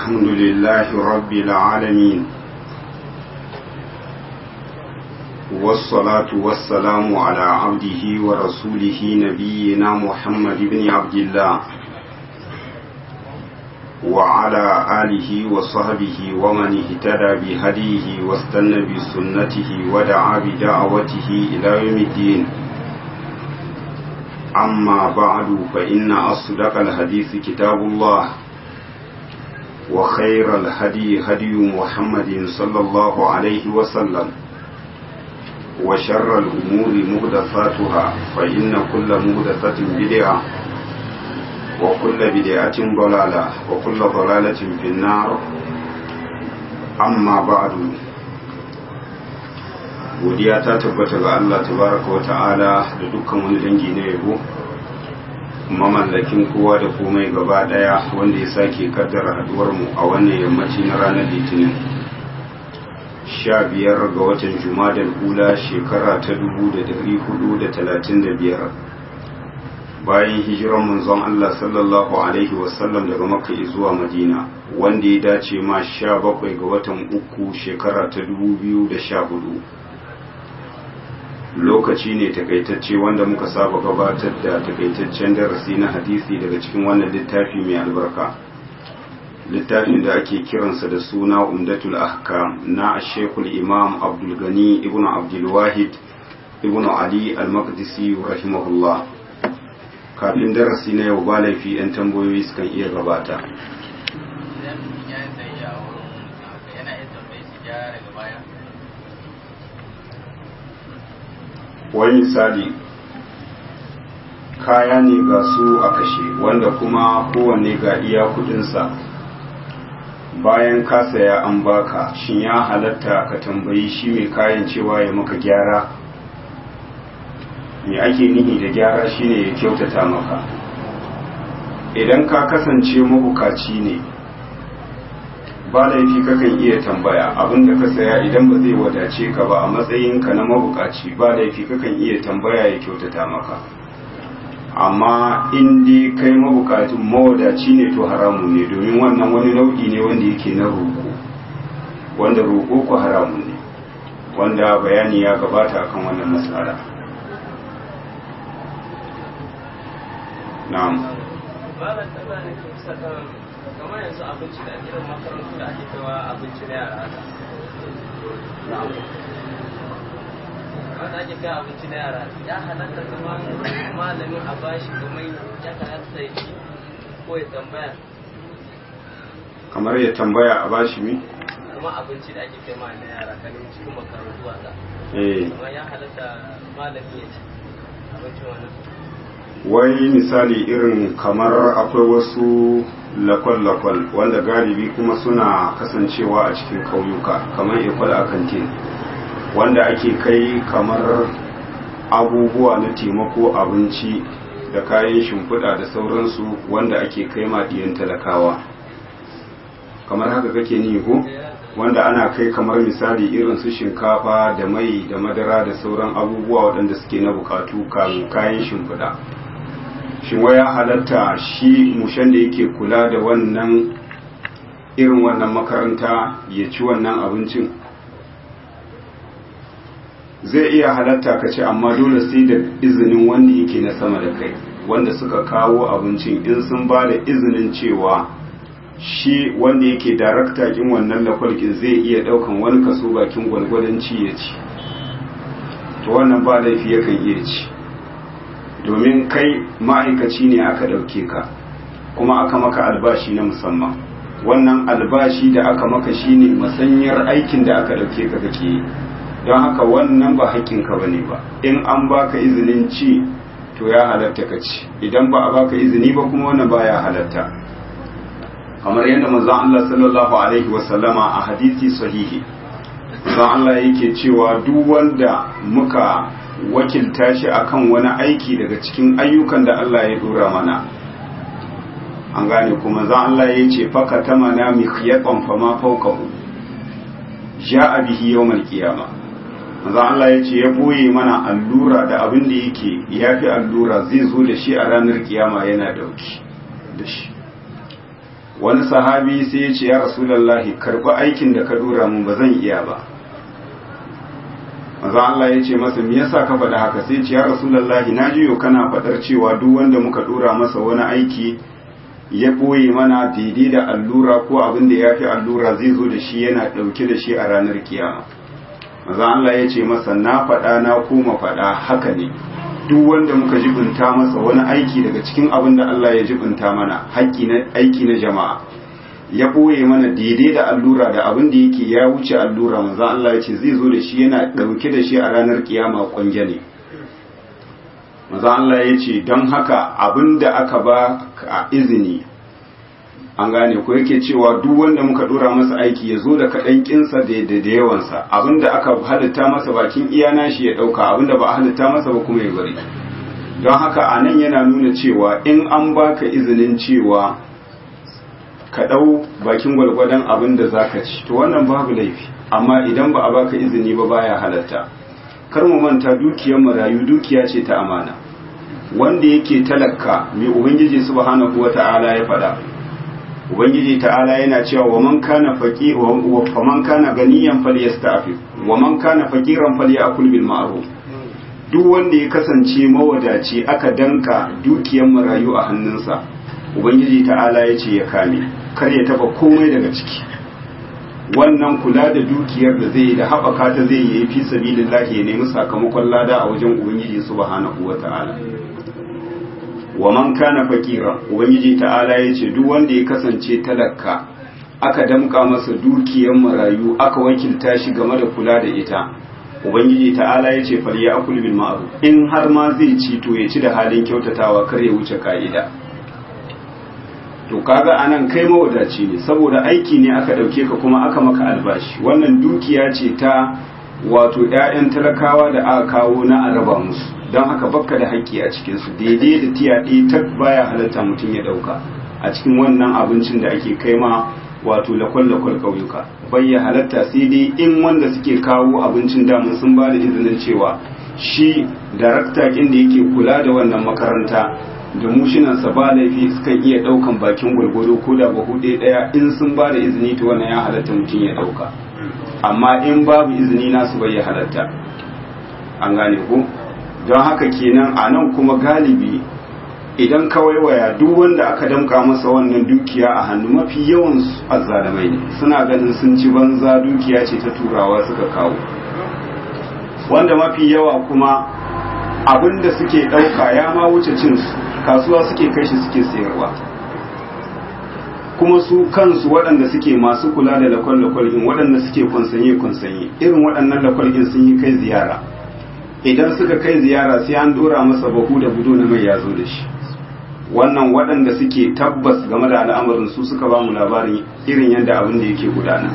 الحمد لله رب العالمين والصلاة والسلام على عبده ورسوله نبينا محمد بن عبد الله وعلى آله وصحبه ومن اهتدى بهديه واستنى بسنته ودعا بدعوته إلى يوم الدين أما بعد فإن أصدق الحديث كتاب الله وخير الهدي هدي محمد صلى الله عليه وسلم وشر الأمور مهدفاتها فإن كل مهدفة بدعة وكل بدعة ضلالة وكل ضلالة في النار أما بعد godiya ta tabbata ga Allah tabaraka wa ta'ala da dukkan wani dangi na yabo mamallakin kowa da komai gaba daya wanda ya sake kaddara haduwar mu a wannan yammaci na ranar litinin sha biyar ga watan jumadal ula shekara ta dubu da dari hudu da talatin da biyar bayan hijiran manzon Allah sallallahu alaihi wasallam daga makka zuwa madina wanda ya dace ma sha bakwai ga watan uku shekara ta dubu biyu da sha hudu lokaci ne takaitacce wanda muka saba gabatar da takaitaccen darasi na hadisi daga cikin wannan littafi mai albarka littafin da ake kiransa da suna umdatul ahkam na shekul imam abdul gani ibn abdul wahid ibn ali al-maqdisi rahimahullah kafin darasi na yau ba laifi 'yan tambayoyi sukan iya gabata wani misali kaya ne ga su a kashe wanda kuma kowanne ga iya kudinsa bayan ka saya an baka shin ya halatta ka tambayi shi mai kayan cewa ya maka gyara me ake nihi da gyara shine ya kyautata maka idan ka kasance mabukaci ne ba laifi kakan iya tambaya abinda ka saya idan ba zai wadace ka ba a matsayinka na mabukaci ba laifi kakan iya tambaya ya kyautata maka amma in dai kai mabukacin mawadaci ne to haramu ne domin wannan wani nau'i ne wanda yake na roƙo wanda roƙo ku haramu ne wanda bayani ya gabata akan wannan matsala na'am kamar yanzu abinci da irin makarantu da ake kawa abinci na yara haka wanda ake kai abinci na yara ya halatta kamar malamin a bashi kamar ya halatta ya ci ko ya tambaya kamar ya tambaya a bashi mi? kuma abinci da ake kai ma na yara kan cikin makarantu haka eh kamar ya halatta malami ya ci abincin wannan wai misali irin kamar akwai wasu lakwal-lakwal wanda galibi kuma suna kasancewa a cikin kauyuka kamar ikwal a kantin wanda ake kai kamar abubuwa na taimako abinci da kayan shimfiɗa da sauransu wanda ake kai maɗiyan talakawa kamar haka kake ni ko wanda ana kai kamar misali irin su shinkafa da mai da madara da sauran abubuwa waɗanda suke na bukatu kayan shimfiɗa shin waya halatta shi mushen da yake kula da wannan irin wannan makaranta ya ci wannan abincin zai iya halatta ka ce amma dole sai da izinin wanda yake na sama da kai wanda suka kawo abincin in sun ba da izinin cewa shi wanda yake darakta kin wannan lakwalkin zai iya daukan wani kaso bakin gwalgwadon ci ya ci to wannan ba laifi yakan iya ci domin kai ma'aikaci ne aka ɗauke ka kuma aka maka albashi na musamman wannan albashi da aka maka shine masanyar aikin da aka ɗauke ka kake yi don haka wannan ba haƙƙinka ba ne ba in an baka izinin ci to ya halatta ka ci idan ba a baka izini ba kuma wannan ba ya halatta kamar yadda manzon Allah sallallahu alaihi wasallama a hadisi sahihi manzon Allah yake cewa duk wanda muka wakilta shi akan wani aiki daga cikin ayyukan da Allah ya dora mana an gane kuma za Allah ya ce faka ta mana mikhyatan fama fawqahu ja'a bihi yawmal qiyama manzo Allah ya ce ya boye mana allura da abin da yake yafi allura zai zo da shi a ranar kiyama yana dauki da shi wani sahabi sai ya ce ya rasulallahi karɓi aikin da ka dora mun ba zan iya ba maza Allah ya ce masa me yasa ka faɗa haka sai ce ya rasulallahi na jiyo kana faɗar cewa duk wanda muka dora masa wani aiki ya ɓoye mana daidai da allura ko abin da ya fi allura zai zo da shi yana ɗauke da shi a ranar kiyama maza Allah ya ce masa na faɗa na koma faɗa haka ne duk wanda muka jibinta masa wani aiki daga cikin abin da Allah ya jibinta mana haƙƙi na aiki na jama'a ya ɓoye mana daidai da allura da abin da yake ya wuce allura maza Allah ya ce zai zo da shi yana ɗauke da shi a ranar kiyama ƙwange ne maza Allah ya ce don haka abin da aka ba a izini an gane ko yake cewa duk wanda muka dora masa aiki ya zo da kaɗan kinsa da da yawansa abin da aka halitta masa bakin iyana shi ya ɗauka abin da ba a halitta masa ba kuma ya bari don haka a nan yana nuna cewa in an baka izinin cewa ka ɗau bakin gwalgwadon abin da za ka ci to wannan babu laifi amma idan ba a baka izini ba baya halatta kar mu manta dukiyar marayu dukiya ce ta amana wanda yake talaka mai ubangiji subhanahu wata'ala ya faɗa ubangiji ta'ala yana cewa wa man kana faqi wa man kana ganiyan falyasta'fi wa man kana faqiran falyakul bil ma'ruf duk wanda ya kasance mawadaci aka danka dukiyar marayu a hannunsa ubangiji ta'ala ya ce ya kame kar ya taba komai daga ciki wannan kula da dukiyar da zai da haɓaka ta zai yi fi sabilillahi ya nemi sakamakon lada a wajen ubangiji subhanahu wata'ala wa man kana fakira ubangiji ta'ala ya ce duk wanda ya kasance talaka aka damka masa dukiyar marayu aka wakilta shi game da kula da ita ubangiji ta'ala ya ce fal ya'kul bil ma'ruf in har ma zai ci to ya ci da halin kyautatawa kar ya wuce ka'ida to kaga anan kai mawadaci ne saboda aiki ne aka dauke ka kuma aka maka albashi wannan dukiya ce ta wato ƴaƴan talakawa da aka kawo na araba musu don haka bakka da haƙƙi a cikin su daidai da tiya ɗaya ta baya halatta mutum ya ɗauka a cikin wannan abincin da ake kai ma wato lakwal-lakwal ƙauyuka bayya halatta sai dai in wanda suke kawo abincin damun sun ba da izinin cewa shi darakta ɗin da yake kula da wannan makaranta da mushinansa ba laifi sukan iya ɗaukan bakin gwargwado ko da bahu ɗaya in sun ba da izini to wannan ya halatta mutum ya ɗauka amma in babu izini nasu bai ya halatta an gane ko don haka kenan a nan kuma galibi idan kawai waya duk wanda aka damka masa wannan dukiya a hannu mafi yawan azzalamai ne suna ganin sun ci banza dukiya ce ta turawa suka kawo wanda mafi yawa kuma abin da suke ɗauka ya ma wuce cin kasuwa suke kai shi suke sayarwa kuma su kansu waɗanda suke masu kula da lakwal-lakwal in waɗanda suke kwansanye-kwansanye irin waɗannan lakwal in sun yi kai ziyara idan suka kai ziyara sai an dora masa bahu da budo na mai yazo da shi wannan waɗanda suke tabbas game da al'amarin su suka ba mu labarin irin yadda abin da yake gudana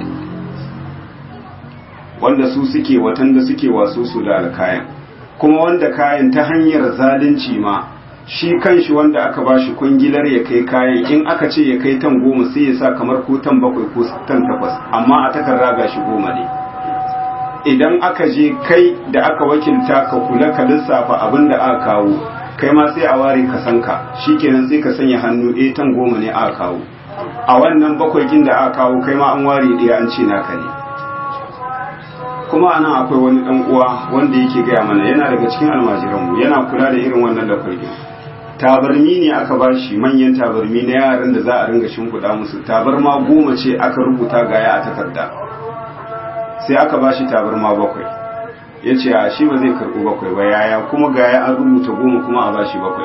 wanda su suke watan da suke wasu su da kayan kuma wanda kayan ta hanyar zalunci ma shi kanshi wanda aka ba shi kungilar ya kai kayan in aka ce ya kai tan goma sai ya sa kamar ko tan bakwai ko tan takwas amma a takarda ga shi goma ne idan aka je kai da aka wakilta ka kula ka lissafa abin da aka kawo kai ma sai a ware ka san ka shikenan sai ka sanya hannu eh tan goma ne aka kawo a wannan bakwai kin da aka kawo kai ma an ware ɗaya an ce naka ne kuma anan akwai wani dan uwa wanda yake gaya mana yana daga cikin almajiranmu yana kula da irin wannan da kwai tabarmi ne aka bashi manyan tabarmi na yaran da za a ringa shimfiɗa musu tabarma goma ce aka rubuta gaya a takarda sai aka bashi tabarma bakwai ya ce a shi ba zai karɓi bakwai ba yaya kuma gaya an rubuta goma kuma a bashi bakwai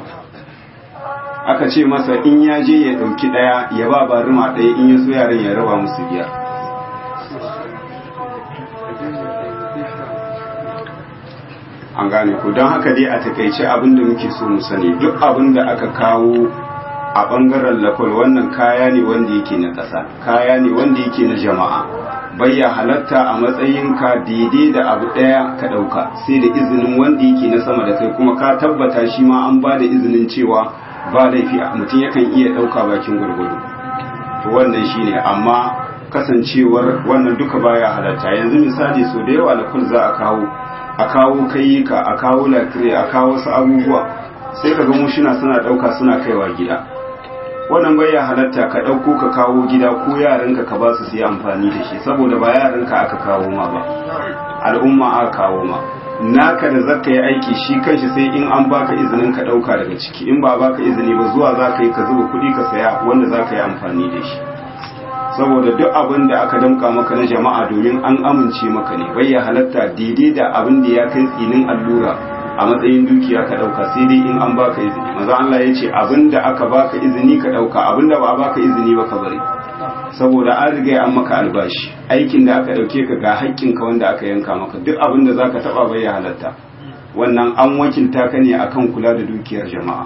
aka ce masa in ya je ya ɗauki ɗaya ya ba barima ɗaya in ya so yaran ya raba musu biyar an gane ku don haka dai a takaice abin da muke so mu sani duk abin da aka kawo a bangaren lafal wannan kaya ne wanda yake na ƙasa kaya ne wanda yake na jama'a bayya halatta a matsayin ka daidai da abu ɗaya ka ɗauka sai da izinin wanda yake na sama da kai kuma ka tabbata shi ma an ba da izinin cewa ba laifi mutum yakan iya ɗauka bakin gwargwado to wannan shine amma kasancewar wannan duka baya halatta yanzu misali so da yawa lafal za a kawo a kawo kayyuka a kawo lakire a kawo wasu abubuwa sai ka ga mushina suna ɗauka suna kaiwa gida wannan bai ya halatta ka ɗauko ka kawo gida ko yaranka ka ba su su yi amfani da shi saboda ba yaranka aka kawo ma ba al'umma aka kawo ma naka da zaka yi aiki shi kanshi sai in an baka izinin ka ɗauka daga ciki in ba baka izini ba zuwa za ka yi ka zuba kuɗi ka saya wanda za ka yi amfani da shi saboda duk abin da aka damka maka na jama'a domin an amince maka ne bai ya halatta daidai da abin da ya kai tsinin allura a matsayin dukiya ka dauka sai dai in an baka izini maza Allah ya ce abin da aka baka izini ka dauka abin da ba a baka izini ba ka bari saboda an riga an maka albashi aikin da aka dauke ka ga haƙƙin ka wanda aka yanka maka duk abin da zaka taba bai ya halatta wannan an wakilta ka ne akan kula da dukiyar jama'a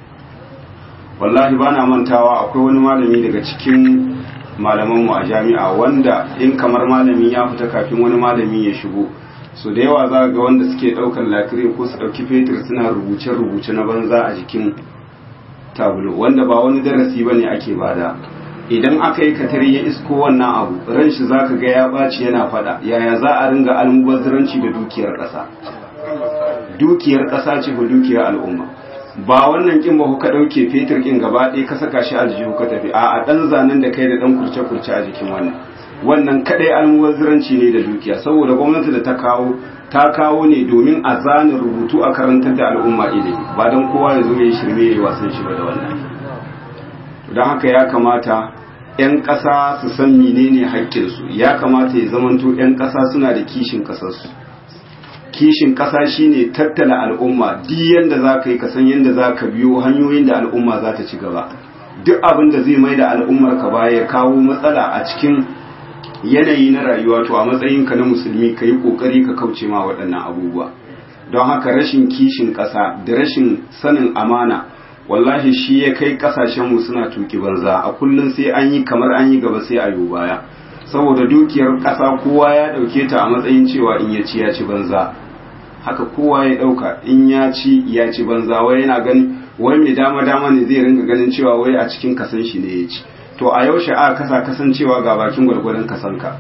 wallahi bana mantawa akwai wani malami daga cikin malamanmu a jami'a wanda in kamar malami ya fita kafin wani malami ya shigo so da yawa za ga wanda suke daukar lakire ko su dauki fetur suna rubuce-rubuce na banza a jikin tabulo wanda ba wani darasi ba ne ake bada idan aka yi katari ya isko wannan abu ran shi za ka ga ya ɓaci yana faɗa yaya za a ringa almubazziranci da dukiyar ƙasa dukiyar ƙasa ce ko dukiyar al'umma ba wannan kin ba ka dauke fetur kin gaba ɗaya ka saka shi aljihu ka tafi a dan zanen da kai da dan kurce kurce a jikin wannan wannan kadai almuwazziranci ne da dukiya saboda gwamnati da ta kawo ta kawo ne domin a zana rubutu a karantar da al'umma ilimi ba dan kowa ya zo ya shirme ya wasan shi ba da wannan don haka ya kamata 'yan ƙasa su san menene haƙƙinsu ya kamata ya zamanto 'yan ƙasa suna da kishin ƙasarsu kishin ƙasa shine tattala al'umma duk yanda za ka yi ka san yanda za ka biyo hanyoyin da al'umma za ta ci gaba duk abin da zai mai da al'ummar ka baya ya kawo matsala a cikin yanayi na rayuwa to a matsayin ka na musulmi ka yi ƙoƙari ka kauce ma waɗannan abubuwa don haka rashin kishin ƙasa da rashin sanin amana wallahi shi ya kai ƙasashenmu suna tuki banza a kullum sai an yi kamar an yi gaba sai a yi baya saboda dukiyar ƙasa kowa ya ɗauke ta a matsayin cewa in ya ci ya ci banza haka kowa ya ɗauka in ya ci ya ci banza wai yana gani wai mai dama dama ne zai ringa ganin cewa wai a cikin kasan shi ne ya ci to a yaushe a kasa kasancewa ga bakin gwargwadon kasanka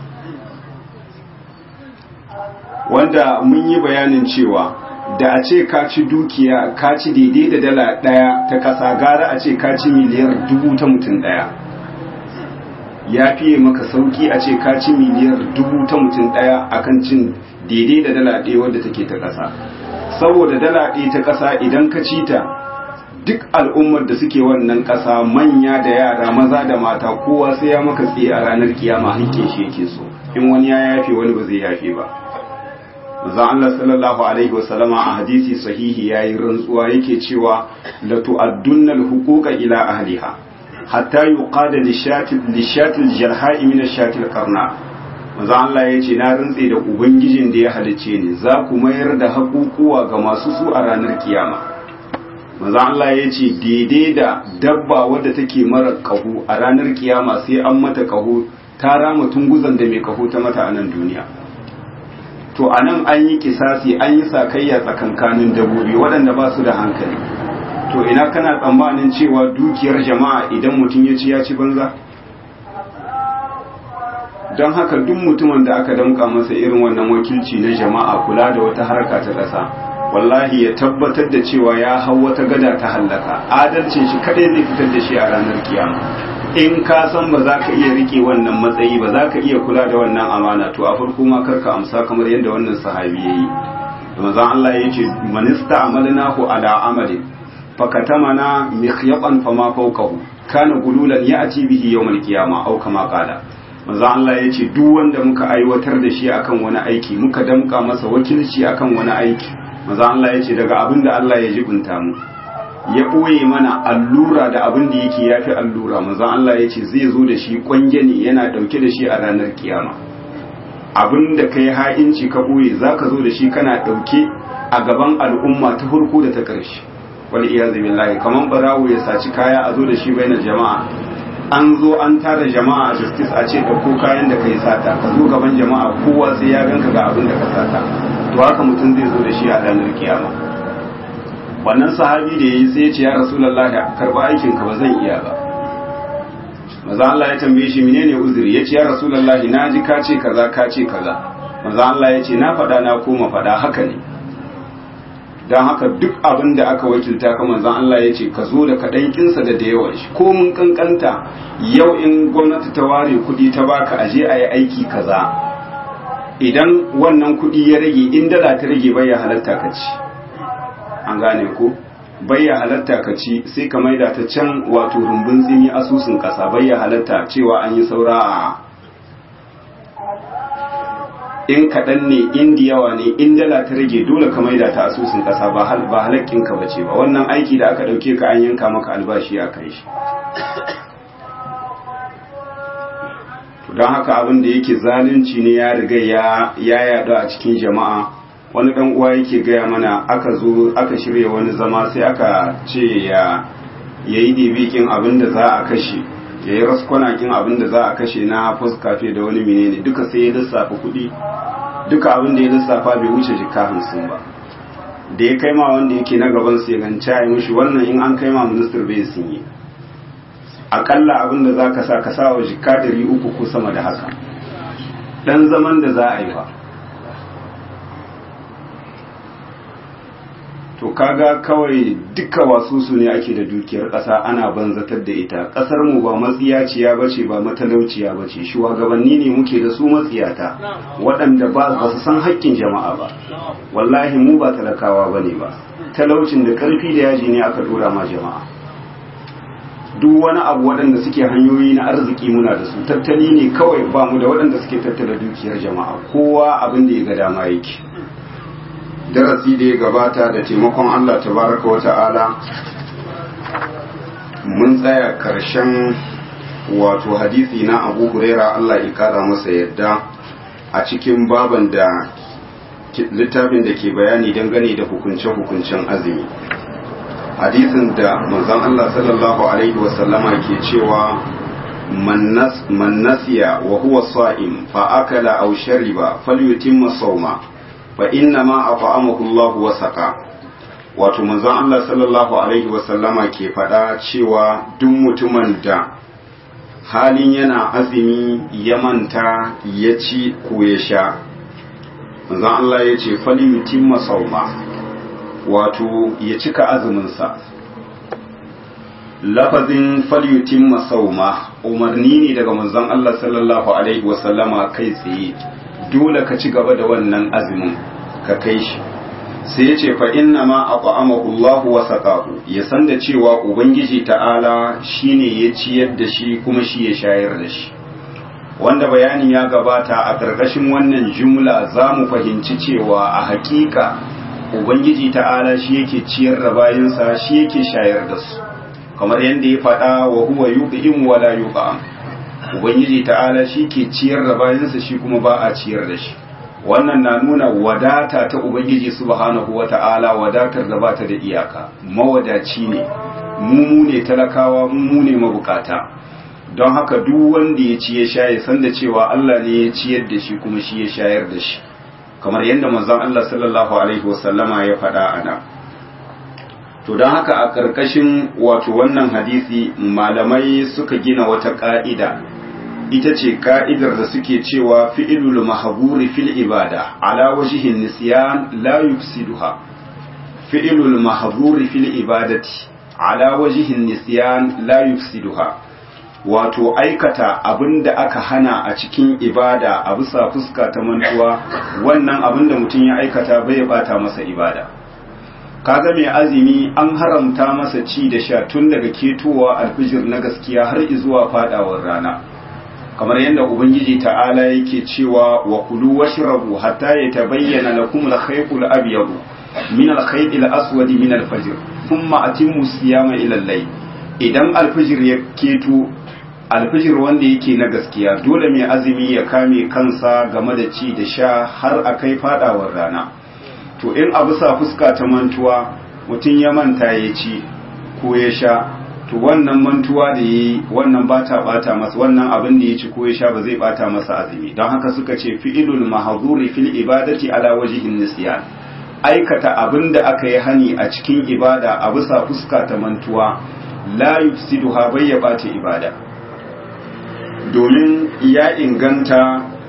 wanda mun yi bayanin cewa da a ce ka ci dukiya ka ci daidai da dala ɗaya ta ƙasa gara a ce ka ci miliyar dubu ta mutum ɗaya ya fiye maka sauki a ce ka ci miliyar dubu ta mutum ɗaya akan cin daidai da dala ɗaya wadda take ta ƙasa saboda dala ɗaya ta ƙasa idan ka ci ta duk al'ummar da suke wannan ƙasa manya da yara maza da mata kowa sai ya maka tsaye a ranar kiyama hakkin shi yake so in wani ya yafe wani ba zai yafe ba manzon Allah sallallahu alaihi wasallama a hadisi sahihi yayi rantsuwa yake cewa la tu'addunna al-huquqa ila ahliha hatta yuqada lishatil jalha'i min ashatil qarna manzo Allah ya ce na rantse da ubangijin da ya halice ni za ku mayar da hakukuwa ga masu su a ranar kiyama manzo Allah ya ce daidai da dabba wadda take mara kaho a ranar kiyama sai an mata kaho ta rama tunguzan da mai kaho ta mata a nan duniya to anan an yi kisasi an yi sakayya tsakankanin dabbobi waɗanda ba su da hankali to ina kana tsammanin cewa dukiyar jama'a idan mutum ya ci ya ci banza don haka duk mutumin da aka damka masa irin wannan wakilci na jama'a kula da wata harka ta ƙasa wallahi ya tabbatar da cewa ya hau wata gada ta hallaka adalcin shi kadai zai fitar da shi a ranar kiyama in ka san ba za ka iya rike wannan matsayi ba za ka iya kula da wannan amana to a farko ma karka amsa kamar yadda wannan sahabi ya yi da mazan Allah ya ce manista amalnahu ala amalin fakatamana mikhyaqan fama fawqahu kana gululan ya'ti bihi yawmal qiyama aw kama qala manzo Allah yace duk wanda muka aiwatar da shi akan wani aiki muka damka masa wakilci akan wani aiki manzo Allah yace daga abin da Allah ya jibunta mu ya boye mana allura da abin da yake yafi allura manzo Allah yace zai zo da shi kwange ne yana dauke da shi a ranar kiyama abin da kai ha'inci ka boye zaka zo da shi kana dauke a gaban al'umma ta farko da ta ƙarshe wal iyazu billahi kaman barawo ya saci kaya a zo da shi bainar jama'a an zo an tara jama'a a justice a ce ɗauko kayan da kai sata ka zo gaban jama'a kowa sai ya ganka ga abin da ka sata to haka mutum zai zo da shi a ranar kiyama wannan sahabi da yayi sai ya ce ya rasulullahi karba aikin ka ba zan iya ba maza Allah ya tambaye shi menene uzuri ya ce ya rasulullahi na ji ka ce kaza ka ce kaza maza Allah ya ce na faɗa na koma faɗa haka ne don haka duk abin da aka wakilta ka manzan Allah ya ce ka zo da kaɗan kinsa da da yawan shi ko mun kankanta yau in gwamnati ta ware kuɗi ta baka aje a yi aiki kaza idan wannan kuɗi ya rage in dala ta rage bai ya halatta ka ci an gane ko bai ya halatta ka ci sai ka maida ta can wato rumbun tsini asusun ƙasa bai ya halatta cewa an yi saura a in kaɗan ne in da yawa ne in dala ta rage dole ka maida ta asusun ƙasa ba halakkinka ba ce ba wannan aiki da aka ɗauke ka an yanka maka albashi a kai shi don haka abin da yake zalunci ne ya riga ya yaɗu a cikin jama'a wani ɗan uwa yake gaya mana aka zo aka shirya wani zama sai aka ce ya yi ɗibikin abin da za a kashe ya yi raskwanakin abin da za a kashe na fuskafe da wani menene duka sai ya lissafa kuɗi duka abin da ya lissafa bai wuce jika hamsin ba da ya kai ma wanda yake na gaban sai ganca ya mushi wannan in an kai ma ministar bai sun yi akalla abin da za ka sa ka sa wa jika dari uku ko sama da haka dan zaman da za a yi ba to kaga kawai duka wasu su ne ake da dukiyar ƙasa ana banzatar da ita ƙasar mu ba matsiyaciya bace ba matalauciya bace shugabanni ne muke da su matsiyata waɗanda ba ba su san haƙƙin jama'a ba wallahi mu ba talakawa bane ba talaucin da ƙarfi da yaji ne aka dora ma jama'a duk wani abu waɗanda suke hanyoyi na arziki muna da su tattali ne kawai ba mu da waɗanda suke tattala dukiyar jama'a kowa abin da ya ga dama yake darasi da ya gabata da taimakon Allah tabaraka wa ta'ala mun tsaya karshen wato hadisi na Abu Huraira Allah ya kara masa yadda a cikin baban da littafin da ke bayani dangane da hukunce-hukuncen azumi hadisin da manzon Allah sallallahu alaihi wasallama ke cewa man nasiya wa huwa sa'im fa akala aw shariba falyutimma sawma fa inna ma at'amahu Allah wa saqa wato manzon Allah sallallahu alaihi wa sallama ke faɗa cewa duk mutumin da halin yana azumi ya manta ya ci ko ya sha manzon Allah ya ce fali yutimma sauma wato ya cika azuminsa lafazin falyutimma sauma umarni ne daga manzon Allah sallallahu alaihi wa sallama kai tsaye dole ka ci gaba da wannan azumin ka kai shi sai ya ce fa inna ma at'amahu Allahu wa saqahu ya san da cewa ubangiji ta'ala shine ya ciyar da shi kuma shi ya shayar da shi wanda bayani ya gabata a ƙarƙashin wannan jumla za mu fahimci cewa a haƙiƙa ubangiji ta'ala shi yake ciyar da bayansa shi yake shayar da su kamar yadda ya faɗa wa huwa yuqim wa la yuqam ubangiji ta'ala shi ke ciyar da bayansa shi kuma ba a ciyar da shi wannan na nuna wadata ta ubangiji subhanahu wata'ala wadatar da bata da iyaka mawadaci ne mu ne talakawa mu ne mabukata don haka duk wanda ya ci ya sha ya san da cewa Allah ne ya ciyar da shi kuma shi ya shayar da shi kamar yadda manzon Allah sallallahu alaihi wasallama ya faɗa ana to don haka a ƙarƙashin wato wannan hadisi malamai suka gina wata ƙa'ida ita ce ka'idar da suke cewa fi'ilul mahaburi fil ibada ala wajihin nisyan la yufsiduha fi'ilul mahaburi fil ibadati ala wajihin nisyan la yufsiduha wato aikata abinda aka hana a cikin ibada a bisa fuska ta mantuwa wannan abinda mutum ya aikata bai bata masa ibada kaga mai azumi an haramta masa ci da sha tun daga ketowa alfijir na gaskiya har zuwa fadawar rana kamar yadda ubangiji ta'ala yake cewa wa kulu washrabu hatta yatabayyana lakum al-khaytul abyad min al-khayt al-aswad min al-fajr thumma atimmu siyama ila al-layl idan al-fajr ya keto al-fajr wanda yake na gaskiya dole mai azumi ya kame kansa game da ci da sha har akai fadawar rana to in abu sa fuska ta mantuwa mutum ya manta ya ci ko ya sha to wannan mantuwa da yi wannan bata bata masa wannan abin da ya ci ko ya sha ba zai bata masa azumi don haka suka ce fi'ilul mahzuri fil ibadati ala wajhin nisyan aikata abin da aka yi hani a cikin ibada a bisa fuska ta mantuwa la yufsiduha bai ya bata ibada domin ya inganta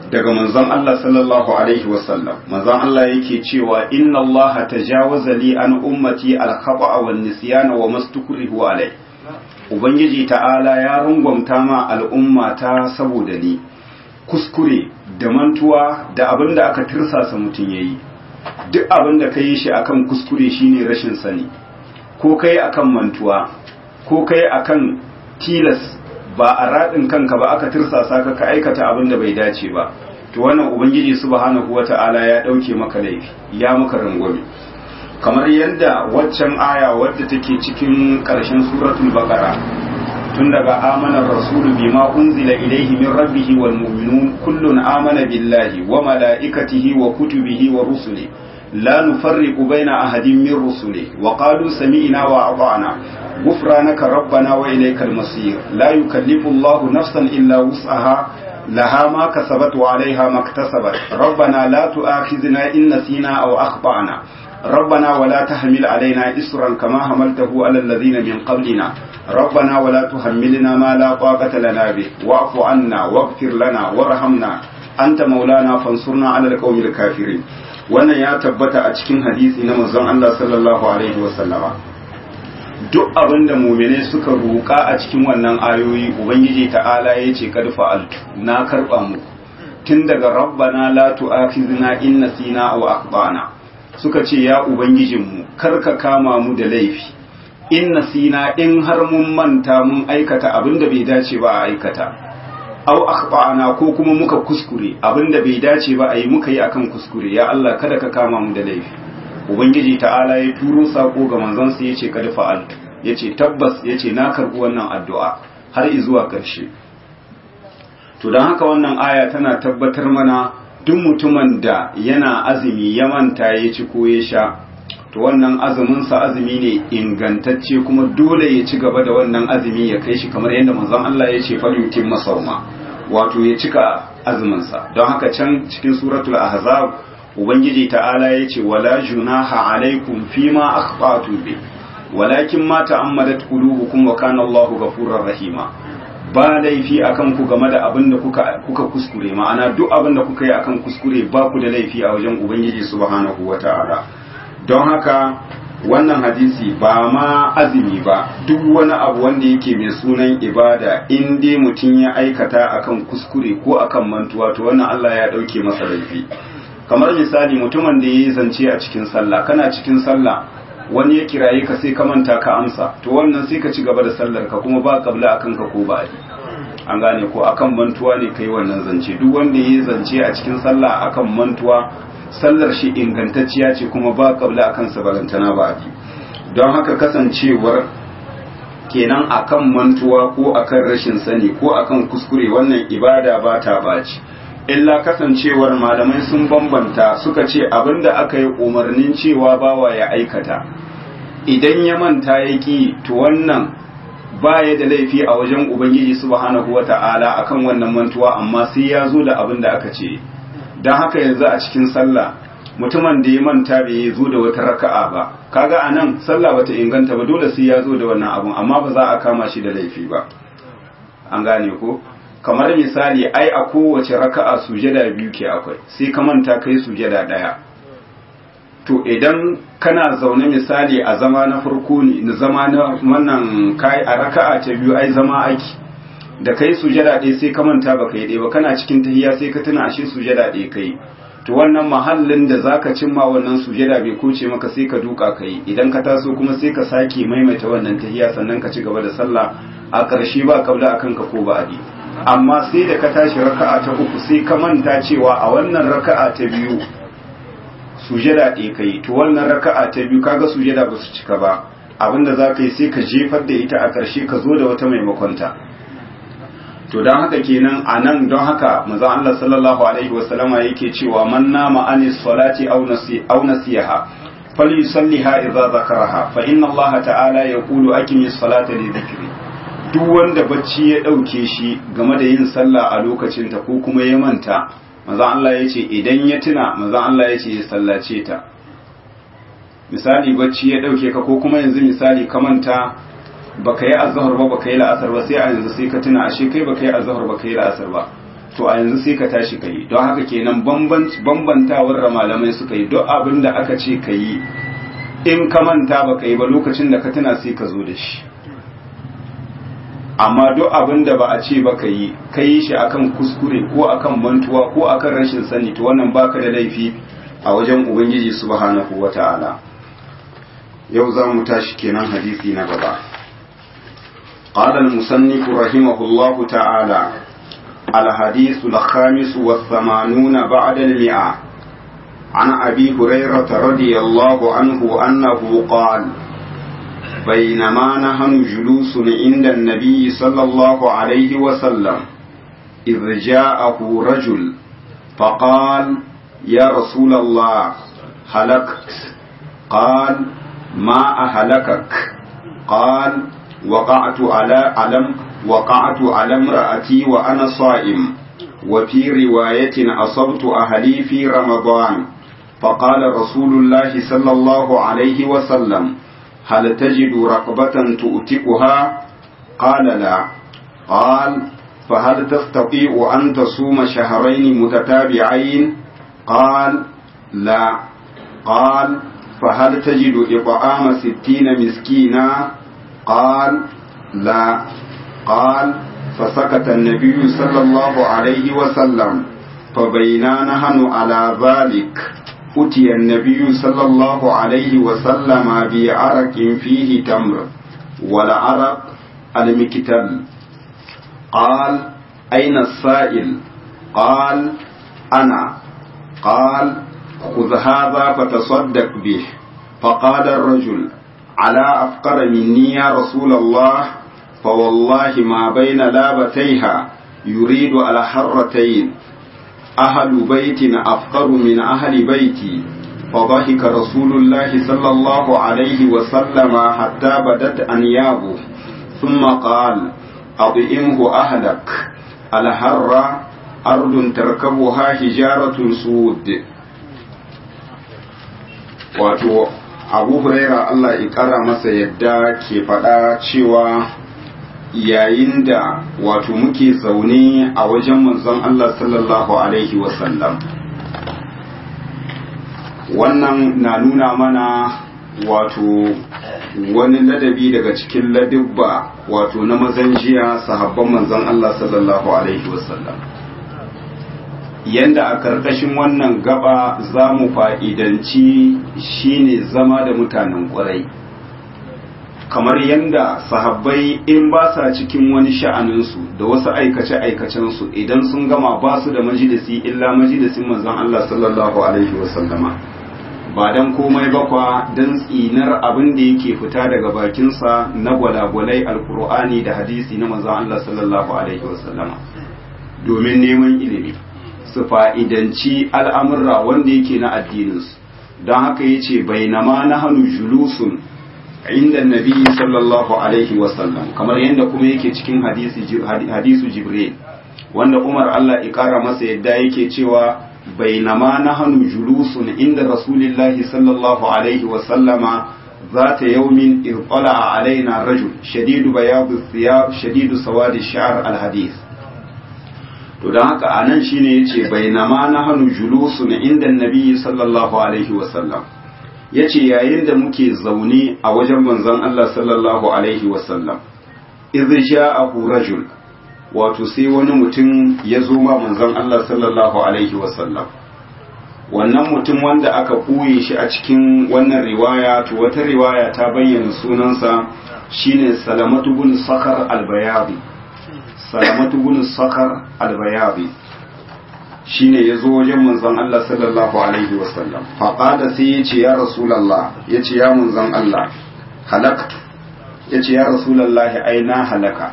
daga manzon Allah sallallahu alaihi wasallam manzon Allah yake cewa inna Allah tajawaza li an ummati al-khata'a wan nisyana wa mastukrihu alai ubangiji ta'ala ya rungwamta ma al'umma ta saboda ni kuskure da mantuwa da abin da aka tirsasa mutum yayi duk abin da kai shi akan kuskure shine rashin sani ko kai akan mantuwa ko kai akan tilas ba a raɗin kanka ba aka tirsasa ka ka aikata abin da bai dace ba to wannan ubangiji subhanahu wata'ala ya ɗauke maka laifi ya maka rangwame kamar yadda waccan aya wadda take cikin ƙarshen suratul baqara tun daga amanar rasulu bima unzila ilaihi min rabbihi wal mu'minun kullun amana billahi wa malaikatihi wa kutubihi wa rusuli la nufarriqu baina ahadin min rusuli wa qalu sami'na wa ata'na غفرانك ربنا وإليك المصير لا يكلف الله نفسا إلا وسعها لها ما كسبت وعليها ما اكتسبت ربنا لا تؤاخذنا إن نسينا أو أخطأنا ربنا ولا تحمل علينا إسرا كما حملته على الذين من قبلنا ربنا ولا تحملنا ما لا طاقة لنا به واعف عنا واغفر لنا وارحمنا أنت مولانا فانصرنا على القوم الكافرين wannan ya tabbata a cikin hadisi na manzon Allah sallallahu alaihi wasallama duk abin da mumine suka roƙa a cikin wannan ayoyi ubangiji ta'ala ya ce kad fa'altu na karɓa mu tun daga rabbana la tu'akhizna in nasina aw akhtana suka ce ya ubangijinmu kar ka kama mu da laifi in nasina in har mun manta mun aikata abin da bai dace ba a aikata aw akhtana ko kuma muka kuskure abin da bai dace ba a yi muka yi akan kuskure ya Allah kada ka kama mu da laifi ubangiji ta'ala ya turo sako ga manzansa ya ce kada fa'altu ya ce tabbas ya ce na karɓi wannan addu'a har zuwa ƙarshe to don haka wannan aya tana tabbatar mana duk mutumin da yana azumi ya manta ya ci ko ya sha to wannan azuminsa azumi ne ingantacce kuma dole ya ci gaba da wannan azumi ya kai shi kamar yadda manzon Allah ya ce falyutim masauma wato ya cika azuminsa don haka can cikin suratul ahzab ubangiji ta'ala ya ce wala junaha alaikum fima akhtatu bi walakin ma ta'ammadat qulubukum wa kana Allahu ghafurur rahima ba laifi akan ku game da abin da kuka kuka kuskure ma'ana duk abin da kuka yi akan kuskure ba ku da laifi a wajen ubangiji subhanahu wata'ala don haka wannan hadisi ba ma azumi ba duk wani abu wanda yake mai sunan ibada in dai mutum ya aikata akan kuskure ko akan mantuwa to wannan Allah ya dauke masa laifi kamar misali mutumin da ya yi zance a cikin sallah kana cikin sallah wani ya kiraye ka sai ka manta ka amsa to wannan sai ka ci gaba da sallar ka kuma ba kabla akan ka ko ba an gane ko akan mantuwa ne kai wannan zance duk wanda ya yi zance a cikin sallah akan mantuwa sallar shi ingantacciya ce kuma ba kabla akan sa balantana ba don haka kasancewar kenan akan mantuwa ko akan rashin sani ko akan kuskure wannan ibada ba ta baci illa kasancewar malamai sun bambanta suka ce abinda aka yi umarnin cewa bawa ya aikata idan ya manta ya ki to wannan baya da laifi a wajen ubangiji subhanahu wata'ala akan wannan mantuwa amma sai ya zo da abin da aka ce don haka yanzu a cikin sallah mutumin da ya manta bai zo da wata raka'a ba kaga anan sallah bata inganta ba dole sai ya zo da wannan abun amma ba za a kama shi da laifi ba an gane ko kamar misali ai a kowace raka'a sujada biyu ke akwai sai ka manta kai sujada daya to idan kana zaune misali a zama na farko ne na zama na wannan kai a raka'a ta biyu ai zama aiki da kai sujada ɗaya sai ka manta ba kai ɗaya ba kana cikin tahiyya sai ka tuna ashe sujada ɗaya kai to wannan mahallin da zaka cimma wannan sujada bai koce maka sai ka duka kai idan ka taso kuma sai ka sake maimaita wannan tahiyya sannan ka ci gaba da sallah a ƙarshe ba kabla akan ka ko ba adi amma sai da ka tashi raka'a ta uku sai ka manta cewa a wannan raka'a ta biyu sujada ɗaya kai to wannan raka'a ta biyu kaga sujada ba su cika ba abinda za ka yi sai ka jefar da ita a ƙarshe ka zo da wata maimakonta to don haka kenan a nan don haka manzon Allah sallallahu alaihi wasallama yake cewa man nama anis salati aw nasi aw nasiha falyusalliha idza zakaraha fa inna Allah ta'ala yaqulu aqimis salata li dhikri duk wanda bacci ya ɗauke shi game da yin sallah a lokacinta ko kuma ya manta maza Allah ya ce idan ya tuna maza Allah ya ce ya sallace ta misali bacci ya ɗauke ka ko kuma yanzu misali ka manta baka yi azhar ba baka yi la'asar ba sai a yanzu sai ka tuna ashe kai baka yi azhar baka yi la'asar ba to a yanzu sai ka tashi ka yi don haka kenan bambantawar da malamai suka yi duk abin da aka ce ka yi in ka manta ba ka yi ba lokacin da ka tuna sai ka zo da shi amma duk abin da ba a ce ba ka yi ka yi shi akan kuskure ko akan mantuwa ko akan rashin sani to wannan baka da laifi a wajen ubangiji subhanahu wata'ala yau za mu tashi kenan hadisi na gaba قال المصنف رحمه الله تعالى الحديث الخامس والثمانون بعد المئة عن أبي هريرة رضي الله عنه أنه قال بينما نحن جلوس عند النبي صلى الله عليه وسلم إذ جاءه رجل فقال يا رسول الله هلكت قال ما أهلكك قال وقعت على علم وقعت على امرأتي وأنا صائم وفي رواية أصبت أهلي في رمضان فقال رسول الله صلى الله عليه وسلم هل تجد رقبة تؤتقها قال لا قال فهل تستطيع أن تصوم شهرين متتابعين قال لا قال فهل تجد إطعام ستين مسكينا قال لا قال فسكت النبي صلى الله عليه وسلم فبينا نحن على ذلك أتي النبي صلى الله عليه وسلم بعرق فيه تمر والعرق المكتل قال أين السائل قال أنا قال خذ هذا فتصدق به فقال الرجل على أفقر مني يا رسول الله فوالله ما بين لابتيها يريد على حرتين أهل بيت أفقر من أهل بيتي فضحك رسول الله صلى الله عليه وسلم حتى بدت أنيابه ثم قال أطئمه أهلك الحر أرض تركبها حجارة سود wato abu huraira Allah ya kara masa yadda ke faɗa cewa yayin da wato muke zaune a wajen manzon Allah sallallahu alaihi wasallam wannan na nuna mana wato wani ladabi daga cikin ladibba wato na mazan jiya sahabban manzon Allah sallallahu alaihi wasallam yanda a karkashin wannan gaba za mu fa'idanci shine zama da mutanen ƙwarai kamar yanda sahabbai in ba sa cikin wani sha'aninsu da wasu aikace-aikacensu idan sun gama ba su da majalisi illa majalisin manzon Allah sallallahu alaihi wasallama ba don komai bakwa don tsinar abin da yake fita daga bakinsa na gwalagwalai alkur'ani da hadisi na manzon Allah sallallahu alaihi wasallama domin neman ilimi su fa'idanci al'amurra wanda yake na addininsu don haka ya ce bainama na hannu julusun inda nabi sallallahu alaihi wasallam kamar yadda kuma yake cikin hadisu jibril wanda umar Allah ikara masa yadda yake cewa bainama na hannu julusun inda rasulillahi sallallahu alaihi wasallama ذات يوم اطلع علينا رجل شديد بياض الثياب شديد سواد الشعر الحديث to don haka a nan shine ya ce bainama na hannu julusu na inda nabi sallallahu alaihi wasallam ya ce yayin da muke zaune a wajen manzon Allah sallallahu alaihi wasallam idh ja'ahu rajul wato sai wani mutum ya zo ma manzon Allah sallallahu alaihi wasallam wannan mutum wanda aka ɓoye shi a cikin wannan riwaya to wata riwaya ta bayyana sunansa shine salamatu bin sakar albayadi salamatu bin sakar albayabi shine ya zo wajen manzon Allah sallallahu alaihi wasallam faƙada sai ya ce ya rasulallah ya ce ya manzon Allah halaktu ya ce ya rasulallah ai na halaka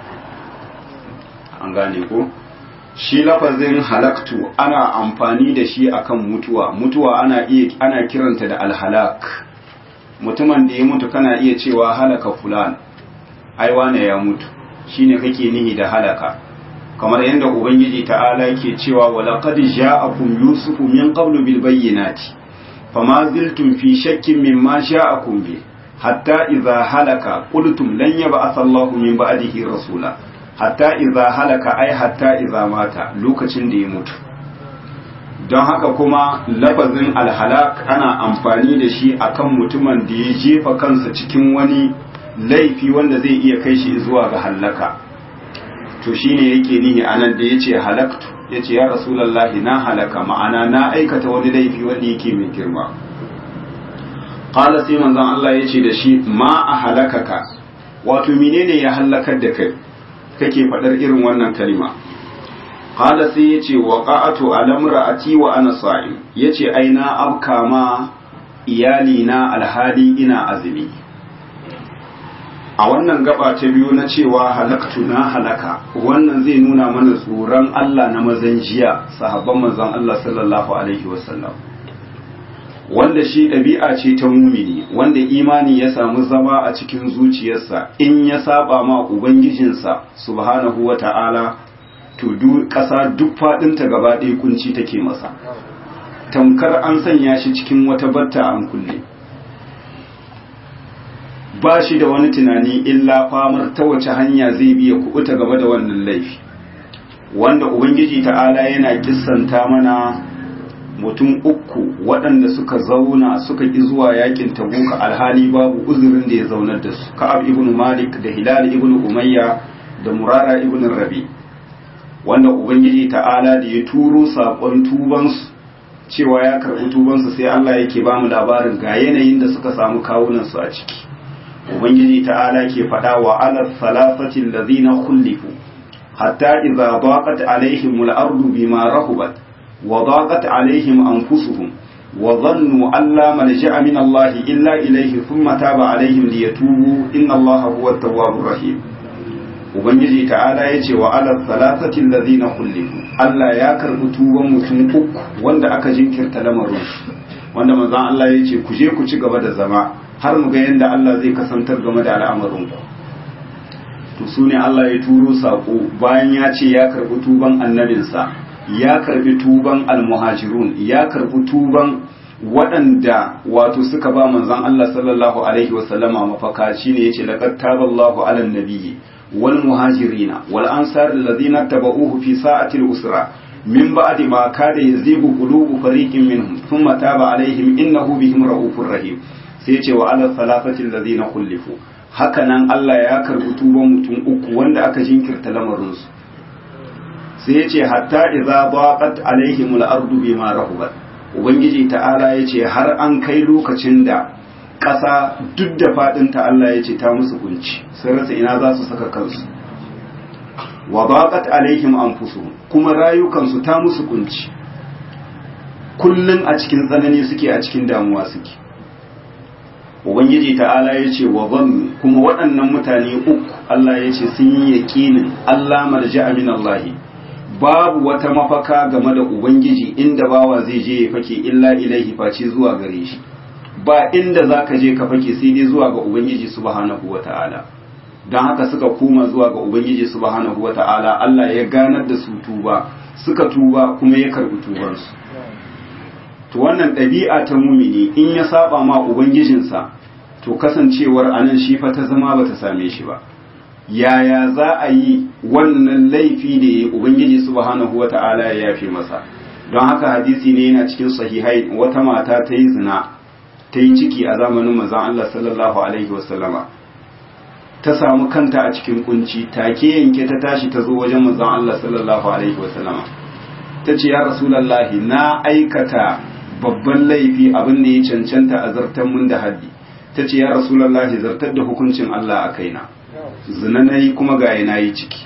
an gane ko shi lafazin halaktu ana amfani da shi akan mutuwa mutuwa ana iya ana kiranta da alhalak mutumin da ya mutu kana iya cewa halaka fulan ai wane ya mutu shine kake nihi da halaka kamar yadda ubangiji ta'ala yake cewa walaqad ja'akum yusufu min qablu bil bayyinati fama ziltum fi shakkin mimma ja'akum bi hatta idza halaka qultum lan yab'ath Allahu min ba'dihi rasula hatta iza halaka ai hatta iza mata lokacin da ya mutu don haka kuma lafazin alhalak ana amfani da shi akan mutumin da ya jefa kansa cikin wani laifi wanda zai iya kai shi zuwa ga hallaka to shine yake nihi anan da yace halaktu yace ya rasulullahi na halaka ma'ana na aikata wani laifi wanda yake mai girma qala sai manzon Allah yace da shi ma a halakaka wato menene ya halakar da kai kake faɗar irin wannan kalma qala sai yace waqa'atu ala imra'ati wa ana sa'im yace ai na abka ma iyali na alhali ina azumi a wannan gaba ta biyu na cewa halaktu na halaka wannan zai nuna mana tsoron Allah na mazan jiya sahabban manzon Allah sallallahu alaihi wasallam wanda shi ɗabi'a ce ta mumini wanda imani ya samu zama a cikin zuciyarsa in ya saba ma ubangijinsa subhanahu wa ta'ala to ƙasa duk faɗinta gaba ɗaya kunci take masa tamkar an sanya shi cikin wata batta an kulle ba shi da wani tunani illa famar ta wace hanya zai biya kubuta game da wannan laifi wanda ubangiji ta'ala yana kissanta mana mutum uku waɗanda suka zauna suka ƙi zuwa yakin tabuka alhali babu uzurin da ya zaunar da su ka'ab ibn malik da hilal ibn umayya da murara ibn rabi wanda ubangiji ta'ala da ya turo saƙon tubansu cewa ya karɓi tubansu sai allah yake ba mu labarin ga yanayin da suka samu kawunansu a ciki ubangiji ta'ala ke faɗa wa ala salasatin lazina kullifu hatta idza daqat alaihim al-ardu bima rahubat wa daqat alaihim anfusuhum wa dhannu an la malja'a min Allah illa ilayhi thumma taba alaihim liyatubu inna Allah huwa at-tawwabur rahim ubangiji ta'ala yace wa ala salasatin lazina kullifu Allah ya karbi tuban mutum uku wanda aka jinkirta lamarin wanda manzon Allah yace ku je ku ci gaba da zama har mu ga yadda Allah zai kasantar game da al'amarinku to su ne Allah ya turo saƙo bayan ya ce ya karɓi tuban annabinsa ya karɓi tuban almuhajirun ya karɓi tuban waɗanda wato suka ba manzon Allah sallallahu alaihi wasallama mafaka shine yace laqad taballahu ala nabiyyi wal muhajirina wal ansar alladhina tabauhu fi sa'ati al-usra min ba'di ma kada yazigu qulubu fariqin minhum thumma taba alaihim innahu bihim ra'ufur rahim sai ce wa ala salafatin lazina kullifu haka nan Allah ya karbi tuban mutum uku wanda aka jinkirta lamarinsu sai ya ce hatta idza baqat alaihim al-ardu bima rahubat ubangiji ta'ala ya ce har an kai lokacin da ƙasa duk da fadin ta Allah ya ce ta musu kunci sai rasa ina za su saka kansu wa baqat alaihim anfusuhum kuma rayukansu ta musu kunci kullun a cikin tsanani suke a cikin damuwa suke ubangiji ta'ala ya ce wa zannu kuma waɗannan mutane uku Allah ya ce sun yi yaƙinin Allah marja min Allah babu wata mafaka game da ubangiji inda bawa zai je ya fake illa ilaihi face zuwa gare shi ba inda zaka je ka fake sai dai zuwa ga ubangiji subhanahu wata'ala don haka suka koma zuwa ga ubangiji subhanahu wata'ala Allah ya ganar da su tuba suka tuba kuma ya karbi tubansu to wannan ɗabi'a ta mumini in ya saba ma ubangijinsa to kasancewar anan shi fa ta zama bata same shi ba yaya za a yi wannan laifi da ya ubangiji subhanahu wata'ala ya yafe masa don haka hadisi ne yana cikin sahihai wata mata ta yi zina ta yi ciki a zamanin manzon Allah sallallahu alaihi wasallama ta samu kanta a cikin kunci take yanke ta tashi ta zo wajen manzon Allah sallallahu alaihi wasallama ta ce ya rasulallahi na aikata babban laifi abin da ya cancanta a zartar mun da haddi ta ce ya rasulallahi zartar da hukuncin Allah a kaina zina na yi kuma ga na yi ciki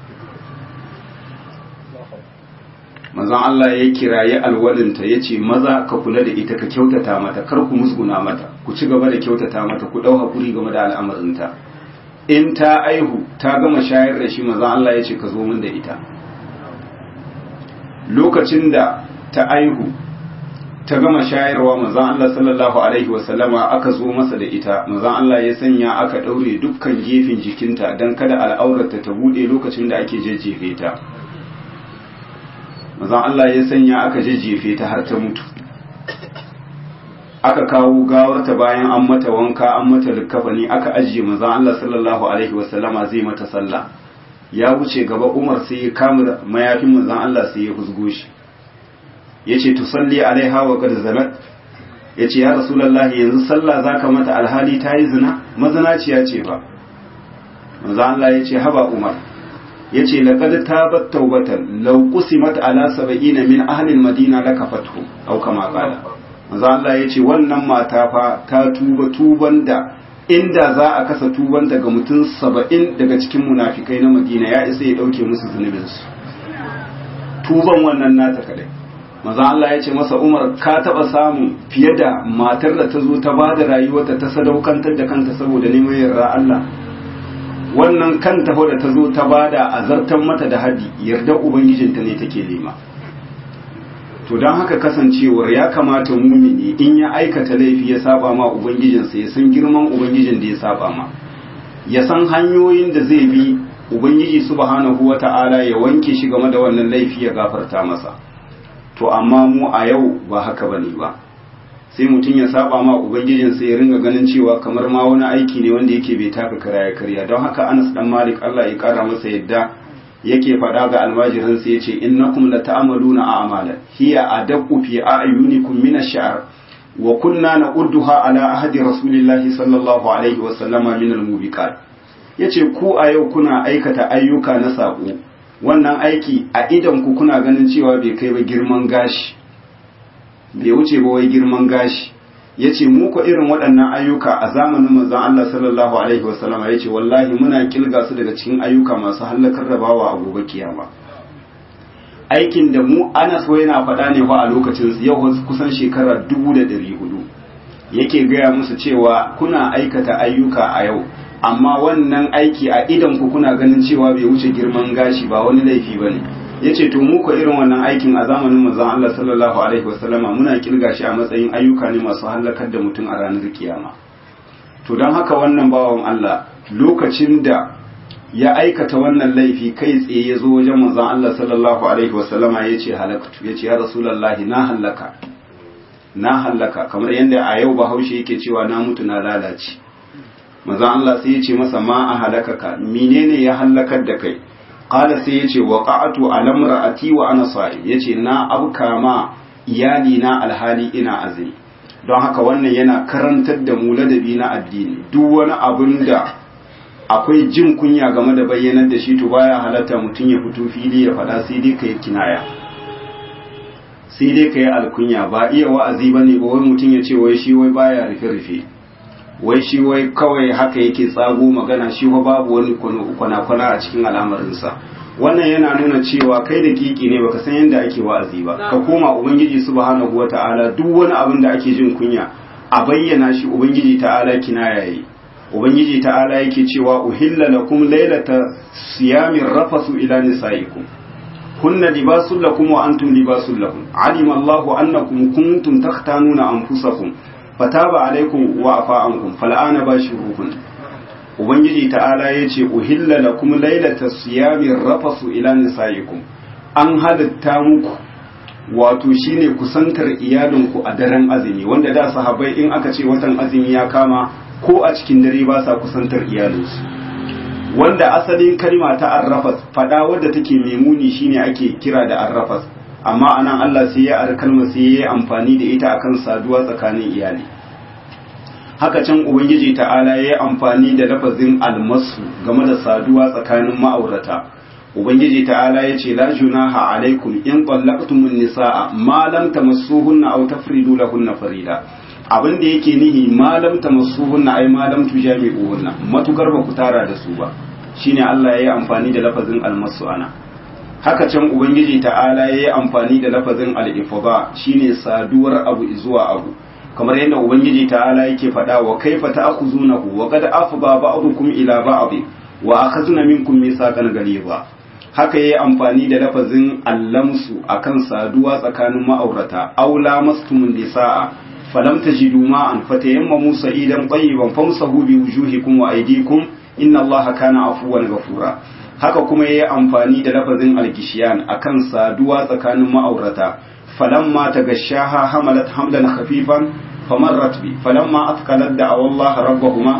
manzon Allah ya kiraye alwalinta ya ce maza ka kula da ita ka kyautata mata kar ku musguna mata ku ci gaba da kyautata mata ku ɗau haƙuri game da al'amarinta in ta aihu ta gama shayar da shi manzon Allah ya ce ka zo min da ita lokacin da ta aihu ta gama shayarwa manzon Allah sallallahu alaihi wasallama aka zo masa da ita manzon Allah ya sanya aka daure dukkan gefen jikinta dan kada al'aurarta ta bude lokacin da ake jejjefe ta manzon Allah ya sanya aka jejjefe ta har ta mutu aka kawo gawarta bayan an mata wanka an mata likafani aka ajiye manzon Allah sallallahu alaihi wasallama zai mata sallah ya wuce gaba Umar sai ya kama mayafin manzon Allah sai ya husgo shi yace tusalli alaiha wa qad zanat yace ya rasulullahi yanzu sallah zaka mata alhali ta yi zina mazinaciya ce ba manzon Allah yace haba Umar yace laqad tabat tawbatan law qusimat ala 70 min ahli al-madina lakafathu aw kama qala manzo Allah yace wannan mata fa ta tuba tuban da inda za a kasa tuban daga mutum 70 daga cikin munafikai na Madina ya isa ya dauke musu zunubin su tuban wannan nata kadai manzo Allah yace masa Umar ka taba samu fiye da matar da ta zo ta bada rayuwarta ta sadaukantar da kanta saboda neman yarda Allah wannan kanta da ta zo ta bada azartan mata da hadi yarda ubangijinta ne take nema to don haka kasancewar ya kamata mumini in ya aikata laifi ya saba ma ubangijinsa ya san girman ubangijin da ya saba ma ya san hanyoyin da zai bi ubangiji subhanahu wata'ala ya wanke shi game da wannan laifi ya gafarta masa to amma mu a yau ba haka bane ba sai mutum ya saba ma ubangijinsa ya ringa ganin cewa kamar ma wani aiki ne wanda yake bai taka kara ya karya don haka Anas dan Malik Allah ya kara masa yadda yake faɗa ga almajiransa ya ce innakum la ta'amaluna a'malan hiya adaqqu fi a'yunikum min ash-sha'r wa kunna naqudduha ala ahdi rasulillahi sallallahu alaihi wa sallama min al-mubiqat yace ku a yau kuna aikata ayyuka na sako wannan aiki a idan ku kuna ganin cewa bai kai ba girman gashi bai wuce ba wai girman gashi ya ce muku irin waɗannan ayyuka a zamanin manzon Allah sallallahu alaihi wasallam ya ce wallahi muna kilga su daga cikin ayyuka masu hallakar da bawa a gobe kiyama aikin da mu ana so yana faɗa ne fa a lokacin yau kusan shekara dubu da ɗari hudu yake gaya musu cewa kuna aikata ayyuka a yau amma wannan aiki a idan ku kuna ganin cewa bai wuce girman gashi ba wani laifi ba ne ya ce to muku irin wannan aikin a zamanin manzon Allah sallallahu alaihi wasallama muna kirga shi a matsayin ayyuka ne masu hallakar da mutum a ranar kiyama to don haka wannan bawan Allah lokacin da ya aikata wannan laifi kai tsaye ya zo wajen manzon Allah sallallahu alaihi wasallama ya ce halaktu ya ce ya rasulullahi na hallaka na hallaka kamar yadda a yau bahaushe yake cewa na mutu na lalace manzon Allah sai ya ce masa ma a halakaka menene ya hallakar da kai qala sai yace waqa'atu ala imra'ati wa ana sa'im yace na abka ma iyali na alhali ina azumi don haka wannan yana karantar da mu ladabi na addini duk wani abun da akwai jin kunya game da bayyanar da shi to baya halatta mutum ya fito fili ya faɗa sai dai kai kinaya sai dai kai alkunya ba iya wa'azi bane ba wai mutum ya ce wai shi wai baya rufe rufe wai shi wai kawai haka yake tsago magana shi wa babu wani kwana-kwana a cikin al'amarinsa wannan yana nuna cewa kai da kiki ne baka san yadda ake wa'azi ba ka koma ubangiji subhanahu wata'ala duk wani abin da ake jin kunya a bayyana shi ubangiji ta'ala kina yayi ubangiji ta'ala yake cewa uhilla lakum laylata siyamin rafasu ila nisaikum hunna libasul lakum wa antum libasul lahum alima Allahu annakum kuntum takhtanuna anfusakum fataba alaikum wa afa ankum fal'ana bashiruhun ubangiji ta'ala yace uhilla lakum laylata siyami rafasu ila nisaikum an halatta muku wato shine kusantar iyalinku a daren azumi wanda da sahabbai in aka ce watan azumi ya kama ko a cikin dare ba sa kusantar iyalinsu wanda asalin kalma ta arrafas fada wadda take memuni shine ake kira da arrafas amma anan Allah sai ya ar kalmar sai ya yi amfani da ita akan saduwa tsakanin iyali haka can ubangiji ta'ala ya yi amfani da lafazin almasu game da saduwa tsakanin ma'aurata ubangiji ta'ala ya ce la junaha alaikum in qallaqtumun nisaa ma lam tamassuhunna aw tafridu lahunna farida abin da yake nihi ma lam tamassuhunna ay ma lam tujami'uhunna matukar ba ku tara da su ba shine Allah ya yi amfani da lafazin almasu ana haka can ubangiji ta'ala ya yi amfani da lafazin al-ifada shine saduwar abu zuwa abu kamar yadda ubangiji ta'ala yake faɗa wa kaifa ta'khuzunahu wa qad afda ba'dukum ila ba'd wa akhadna minkum mithaqan ghaliza haka yayi amfani da lafazin allamsu akan saduwa tsakanin ma'aurata aw lamastumun nisaa falam tajidu ma'an fatayammamu sa'idan tayyiban famsahu bi wujuhikum wa aydikum inna allaha kana afuwan ghafura haka kuma yayi amfani da lafazin algishiyan akan saduwa tsakanin ma'aurata falamma tagashaha hamalat hamlan khafifan famarrat bi falamma athqalat da'aw Allah rabbahuma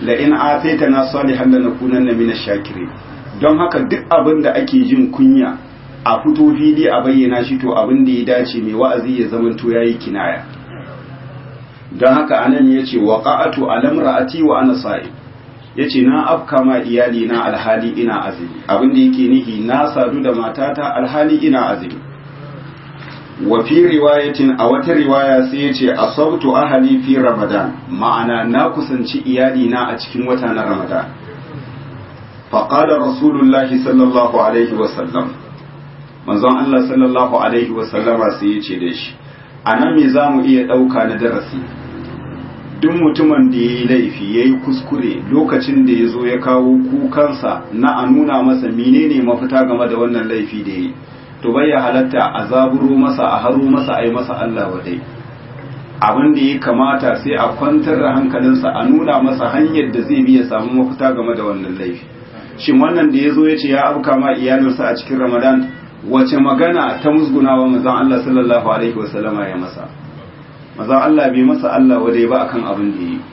la in ataitana salihan lanakunanna minash shakirin don haka duk abin da ake jin kunya a fito fili a bayyana shi to abin da ya dace mai wa'azi ya zamanto yayi kinaya don haka anan yace waqa'atu alamra'ati wa ana sa'i yace na afka ma iyali na alhali ina azumi abin da yake nihi na sadu da matata alhali ina azumi wa fi riwayatin a wata riwaya sai yace asabtu ahli fi ramadan ma'ana na kusanci iyali na a cikin wata na ramadan faqala rasulullahi sallallahu alaihi wa sallam manzon Allah sallallahu alaihi wa sallama sai yace da shi anan me zamu iya dauka na darasi duk mutumin da ya yi laifi ya yi kuskure lokacin da ya zo ya kawo kukansa na a nuna masa menene mafita game da wannan laifi da ya yi to bai ya halatta a zaburo masa a haro masa a yi masa Allah wadai abin da ya kamata sai a kwantar da hankalinsa a nuna masa hanyar da zai biya samu mafita game da wannan laifi shin wannan da ya zo ya ce ya abuka ma iyalinsa a cikin ramadan wace magana ta musgunawa manzon Allah sallallahu alaihi wasallama ya masa maza Allah bai masa Allah wadai ba akan abin da yi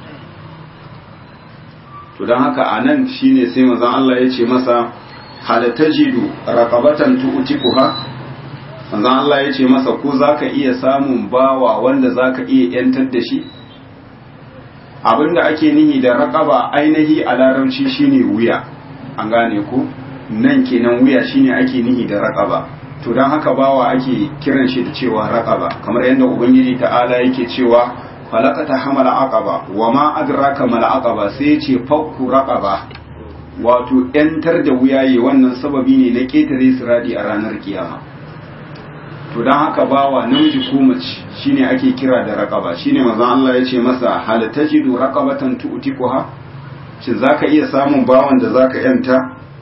to don haka a nan shine sai maza Allah ya ce masa halatajidu raqabatan tu'tikuha maza Allah ya ce masa ko zaka iya samun bawa wanda zaka iya yantar da shi abinda ake nihi da raqaba ainihi a larabci shine wuya an gane ko nan kenan wuya shine ake nihi da raqaba to don haka bawa ake kiran shi da cewa raqaba kamar yadda ubangiji ta'ala yake cewa falaqata hamala aqaba wa ma adraka mal aqaba sai yace fakku raqaba wato yantar da wuyaye wannan sababi ne na ketare siradi a ranar kiyama to don haka bawa namiji ko mace shine ake kira da raqaba shine manzon Allah yace masa hal tajidu raqabatan tu'tikuha shin zaka iya samun bawan da zaka yanta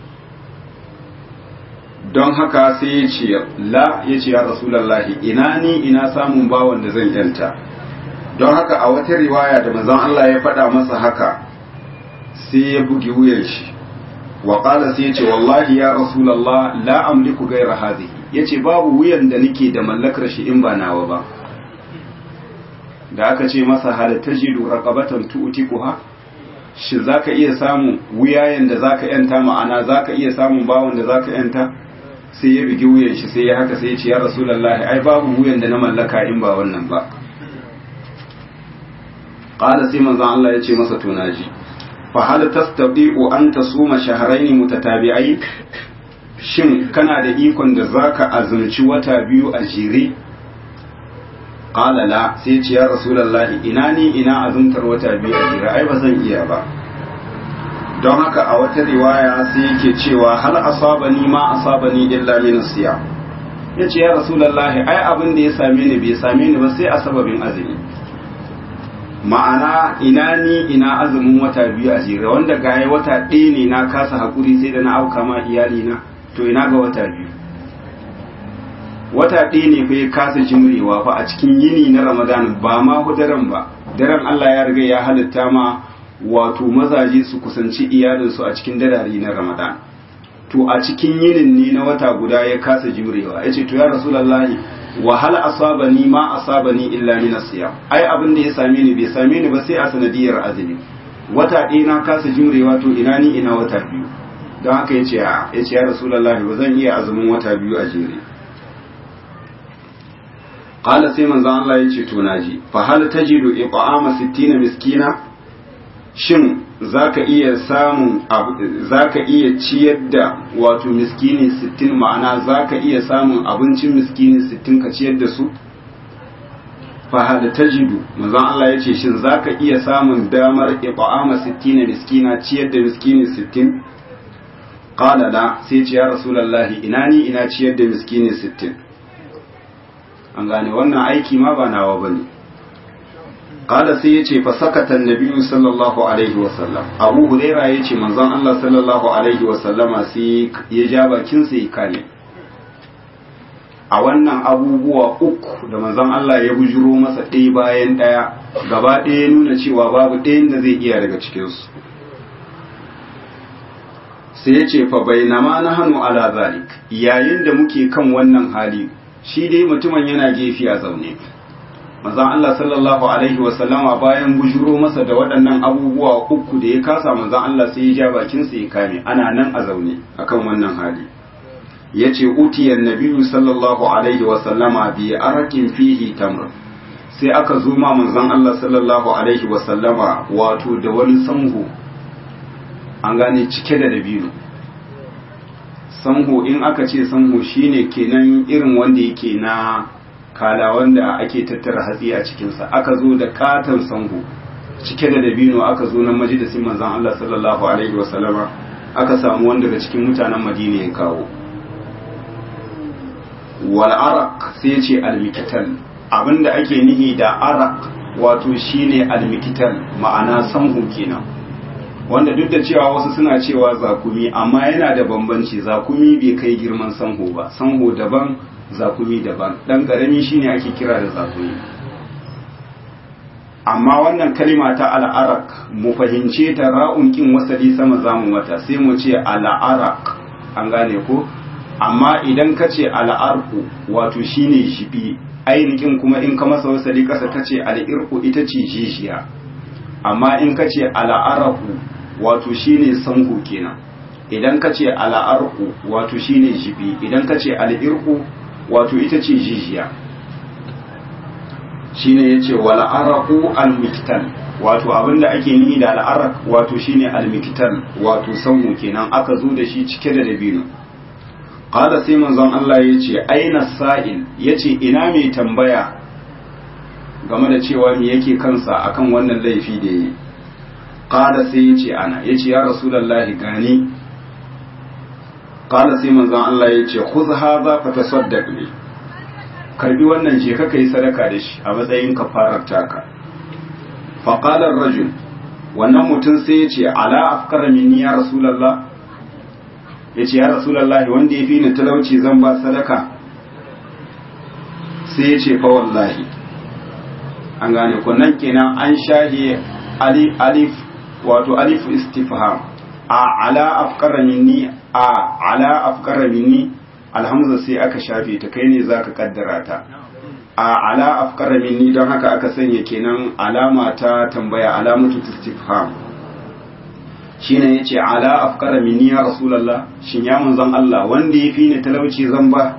don haka sai ya ce la ya ce ya rasulallahi ina ni ina samun bawan da zan yanta don haka a wata riwaya da manzon Allah ya faɗa masa haka sai ya bugi wuyan shi wa qala sai ya ce wallahi ya rasulallah la amliku ghayra hadhihi yace babu wuyan da nake da mallakar shi in ba nawa ba da aka ce masa hal tajidu raqabatan tu'tikuha shi zaka iya samun wuyayen da zaka yanta ma'ana zaka iya samun bawon da zaka yanta sai ya bigi wuyan shi sai ya haka sai ya ce ya rasulullahi ai babu wuyan da na mallaka in ba wannan ba qala sai manzon Allah ya ce masa to naji fa hal tastati'u an tasuma shahrayn mutatabi'ain shin kana da ikon da zaka azumci wata biyu a jere qala la sai ya ce ya rasulullahi ina ni ina azumtar wata biyu a jere ai ba zan iya ba don haka a wata riwaya sai yake cewa hal asabani ma asabani illa min siya yace ya rasulullahi ai abin da ya same ni bai same ni ba sai a sababin azumi ma'ana ina ni ina azumin wata biyu a jere wanda ga wata ɗaya ne na kasa hakuri sai da na auka ma iyali na to ina ga wata biyu wata ɗaya ne fa ya kasa jimrewa fa a cikin yini na ramadan ba ma daren ba daren Allah ya riga ya halitta ma wato mazaje su kusanci iyalinsu a cikin dadari na ramadan to a cikin yinin ne na wata guda ya kasa jimrewa ya ce to ya rasulallahi wahal asabani ma asabani illa min asiyam ai abin da ya same ni bai same ni ba sai a sanadiyar azumi wata ɗaya na kasa jimrewa to ina ni ina wata biyu don haka ya ce ya ce ya rasulallahi ba zan iya azumin wata biyu a jere qala sai manzon Allah ya ce to naji fa hal tajidu iqama 60 miskina shin zaka iya samun zaka iya ciyar da wato miskini 60 ma'ana zaka iya samun abincin miskini 60 ka ciyar da su fa hal tajidu manzon Allah yace shin zaka iya samun damar iqama 60 miskina ciyar da miskini 60 qala la sai ce ya rasulullahi ina ni ina ciyar da miskini 60 an gane wannan aiki ma ba nawa bane qala sai yace fa sakata annabi sallallahu alaihi wa sallam abu huraira yace manzon Allah sallallahu alaihi wa sallama sai ya ja bakin sai kane a wannan abubuwa uku da manzon Allah ya bujuro masa ɗaya bayan ɗaya gaba ɗaya nuna cewa babu ɗayan da zai iya daga cikinsu sai ya ce fa bainama na hannu ala zalik yayin da muke kan wannan hali shi dai mutumin yana gefe a zaune manzon Allah sallallahu alaihi wasallama bayan bujuro masa da waɗannan abubuwa uku da ya kasa manzon Allah sai ya ja bakin sa ya kame ana nan a zaune akan wannan hali yace utiyan nabiyyu sallallahu alaihi wasallama bi arakin fihi tamr sai aka zo ma manzon Allah sallallahu alaihi wasallama wato da wani sanhu an gane cike da dabino sanho in aka ce sanho shine kenan irin wanda yake na kala wanda ake tattara hatsi a cikinsa aka zo da katon sango cike da dabino aka zo nan majalisin manzon Allah sallallahu alaihi wasallama aka samu wanda daga cikin mutanen Madina ya kawo wal araq sai ce al mikital abinda ake nihi da araq wato shine al mikital ma'ana sanho kenan wanda duk da cewa wasu suna cewa zakumi amma yana da bambanci zakumi bai kai girman sanho ba sanho daban zakumi daban dan karami shine ake kira da zakumi amma wannan kalima ta al'arak mu fahimce ta ra'un kin wasali sama zamu mata sai mu ce al'arak an gane ko amma idan ka ce al'arku wato shine shibi ainihin kuma in ka masa wasali kasa ka ce al'irku ita ce jijiya amma in ka ce al'araku wato shine sanhu kenan idan ka ce al'arku wato shine jibi idan ka ce al'irku wato ita ce jijiya shine yace wal araqu al miktal wato abinda ake nihi da al araq wato shine al miktal wato sanhu kenan aka zo da shi cike da dabino qala sai manzon Allah yace aina sa'il yace ina mai tambaya game da cewa me yake kansa akan wannan laifi da yi qala sai yace ana yace ya rasulullahi gani qala sai manzon Allah yace khudh hadha fatasaddaq bi karbi wannan je ka kai sadaka da shi a matsayin kafarar taka fa qala ar-rajul wannan mutum sai yace ala afkara minni ya rasulullah yace ya rasulullah wanda yafi ni talauci zan ba sadaka sai yace fa wallahi an gane ko nan kenan an shahi alif wato alif istifham a ala afkara minni a ala afkara minni alhamza sai aka shafe ta kai ne zaka kaddara ta a ala afkara minni don haka aka sanya kenan alama ta tambaya alamatu istifham shine yace ala afkara minni ya rasulullah shin ya manzon Allah wanda yafi ni talauci zan ba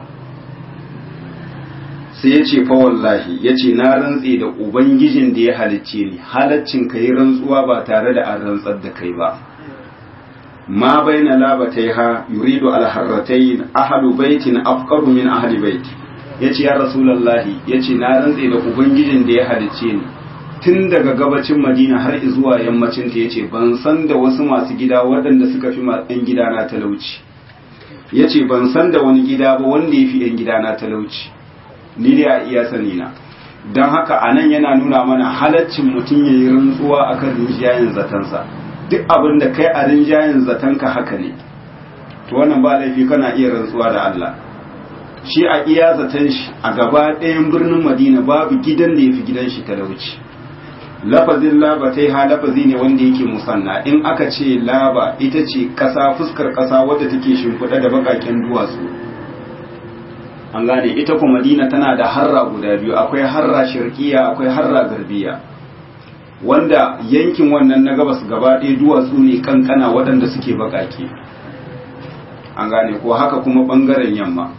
sai yace fa wallahi yace na rantse da ubangijin da ya halicce ni halaccin kai rantsuwa ba tare da an rantsar da kai ba ما بين لابتيها يريد الحرتين أهل بيت أفقر من أهل بيت yace ya rasulallahi yace na rantse da ubangijin da ya halicce ni tun daga gabacin madina har zuwa yammacin ta yace ban san da wasu masu gida waɗanda suka fi ɗan gida na talauci yace ban san da wani gida ba wanda ya fi ɗan gida na talauci ni dai a iya sani na don haka anan yana nuna mana halaccin mutum ya yi rantsuwa akan rinjayen zatansa duk abin da kai a rinjayen zatanka haka ne to wannan ba laifi kana iya rantsuwa da Allah shi a iya zaton shi a gaba ɗayan birnin Madina babu gidan da yafi gidan shi talauci lafazin laba ta ha lafazi ne wanda yake musanna in aka ce laba ita ce ƙasa fuskar ƙasa wadda take shimfiɗa da baƙaƙen duwatsu an gane ita kuma Madina tana da harra guda biyu akwai harra shirkiya akwai harra garbiya wanda yankin wannan na gabas gaba ɗaya duwatsu ne kankana waɗanda suke baƙaƙe an gane ko haka kuma ɓangaren yamma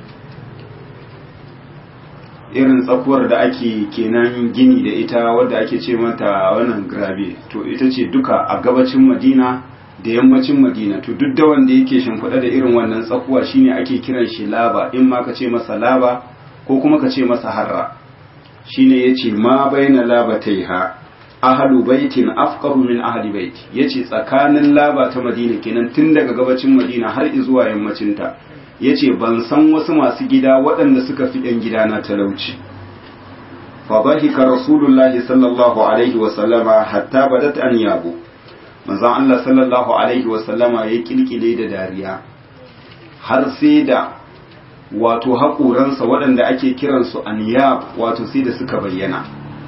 irin tsakuwar da ake kenan gini da ita wadda ake ce mata wannan grabe to ita ce duka a gabacin madina da yammacin madina to duk da wanda yake shimfiɗa da irin wannan tsakuwa shine ake kiran shi laba in ma ka ce masa laba ko kuma ka ce masa harra shine yace ma baina labataiha ahalu baitin afqaru min ahli bait yace tsakanin laba ta madina kenan tun daga gabacin madina har zuwa yammacin ta yace ban san wasu masu gida waɗanda suka fi ɗan gida na talauci fa dhahika rasulullahi sallallahu alaihi wa sallama hatta badat an yabo manzon Allah sallallahu alaihi wa sallama ya kilkile da dariya har sai da wato haƙoransa waɗanda ake kiransu aniyab wato sai da suka bayyana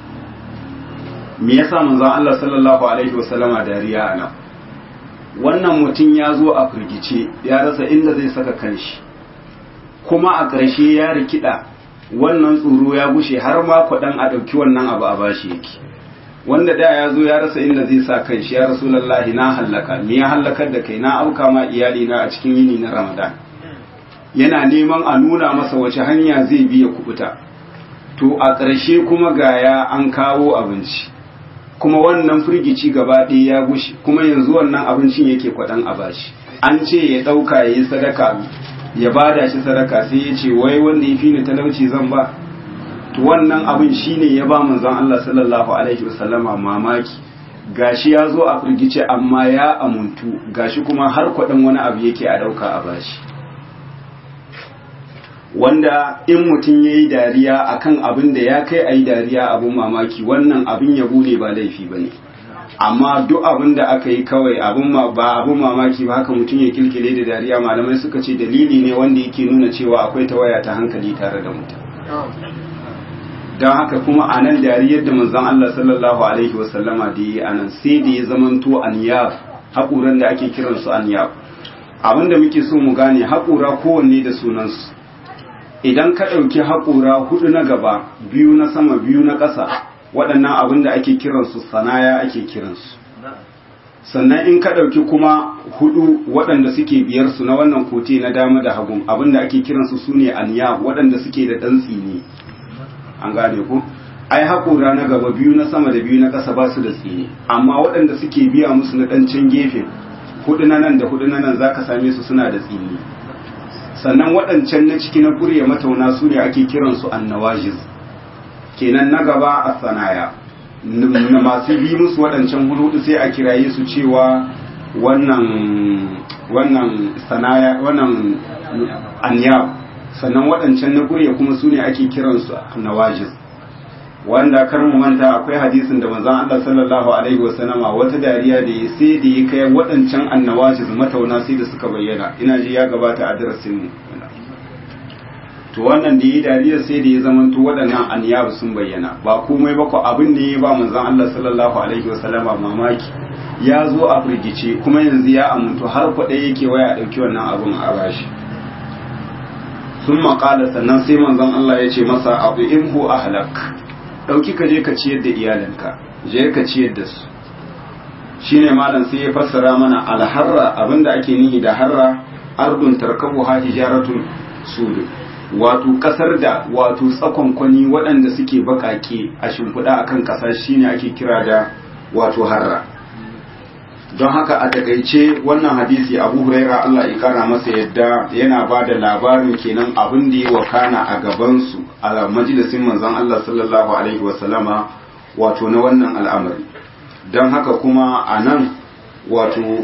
me yasa manzon Allah sallallahu alaihi wasallama dariya ana wannan mutum ya zo a firgice ya rasa inda zai saka kanshi kuma a ƙarshe ya rikida wannan tsoro ya gushe har ma kwaɗan a ɗauki wannan abu a bashi yake wanda da ya zo ya rasa inda zai sa kan shi ya rasulallahi na hallaka me ya hallakar da kai na auka ma iyali na a cikin yini na ramadan yana neman a nuna masa wace hanya zai biya kubuta to a ƙarshe kuma gaya an kawo abinci kuma wannan firgici gaba ɗaya ya gushe kuma yanzu wannan abincin yake kwaɗan a bashi an ce ya ɗauka ya yi sadaka ya bada shi sadaka sai ya ce wai wanda ya fi ni talauci zan ba to wannan abin shine ya ba manzon Allah sallallahu alaihi wasallama mamaki gashi ya zo a firgice amma ya amuntu gashi kuma har kwaɗin wani abu yake a ɗauka a bashi wanda in mutum ya yi dariya akan abin da ya kai a yi dariya abin mamaki wannan abin yabo ne ba laifi ba ne amma duk abin da aka yi kawai abin ba abin mamaki ba haka mutum ya kilkile da dariya malamai suka ce dalili ne wanda yake nuna cewa akwai tawaya ta hankali tare da mutum don haka kuma a nan dariyar da manzon Allah sallallahu alaihi wasallama da yi a nan sai da ya zamanto aniyab haƙuran da ake kiransu aniyab abin da muke so mu gane haƙura kowanne da sunansu idan ka ɗauki haƙura hudu na gaba biyu na sama biyu na ƙasa waɗannan abin da ake kiransu sanaya ake kiransu sannan in ka ɗauki kuma hudu waɗanda suke biyar su na wannan kote na dama da hagun abin da ake kiransu su ne aniya waɗanda suke da ɗan tsini an gane ku ai haƙura na gaba biyu na sama da biyu na ƙasa ba su da tsini amma waɗanda suke biya musu na ɗan can gefe hudu na nan da hudu na nan za ka same su suna da tsini sannan waɗancan na ciki na kurya matauna su ne ake kiransu annawajiz kenan na gaba a sanaya na masu bi musu waɗancan hudu sai a kiraye su cewa wannan wannan sanaya wannan anya sannan waɗancan na kurya kuma su ne ake kiransu annawajiz wanda kar mu manta akwai hadisin da manzon Allah sallallahu alaihi wasallama wata dariya da ya sai da ya kai waɗancan annawajiz matauna sai da suka bayyana ina ji ya gabata a darasin mu to wannan da yi dariya sai da ya zama to waɗannan aniyab sun bayyana ba komai ba ko abin da ya ba manzon Allah sallallahu alaihi wasallama mamaki ya zo a firgice kuma yanzu ya amuntu har kwaɗe yake waya ɗauki wannan abin a bashi sun maƙala sannan sai manzon Allah ya ce masa abu imhu ahlak ɗauki ka je ka ciyar da iyalinka je ka ciyar da su shine malam sai ya fassara mana alharra abinda ake nihi da harra ardun tarkabu ha hijaratun sudu wato kasar da wato tsakonkwani waɗanda suke baƙaƙe a shimfiɗa akan ƙasa shine ake kira da wato harra don haka a takaice wannan hadisi abu huraira Allah ya kara masa yadda yana ba da labarin kenan abin da ya wakana a gabansu a majalisin manzon Allah sallallahu alaihi wasallama wato na wannan al'amari don haka kuma a nan wato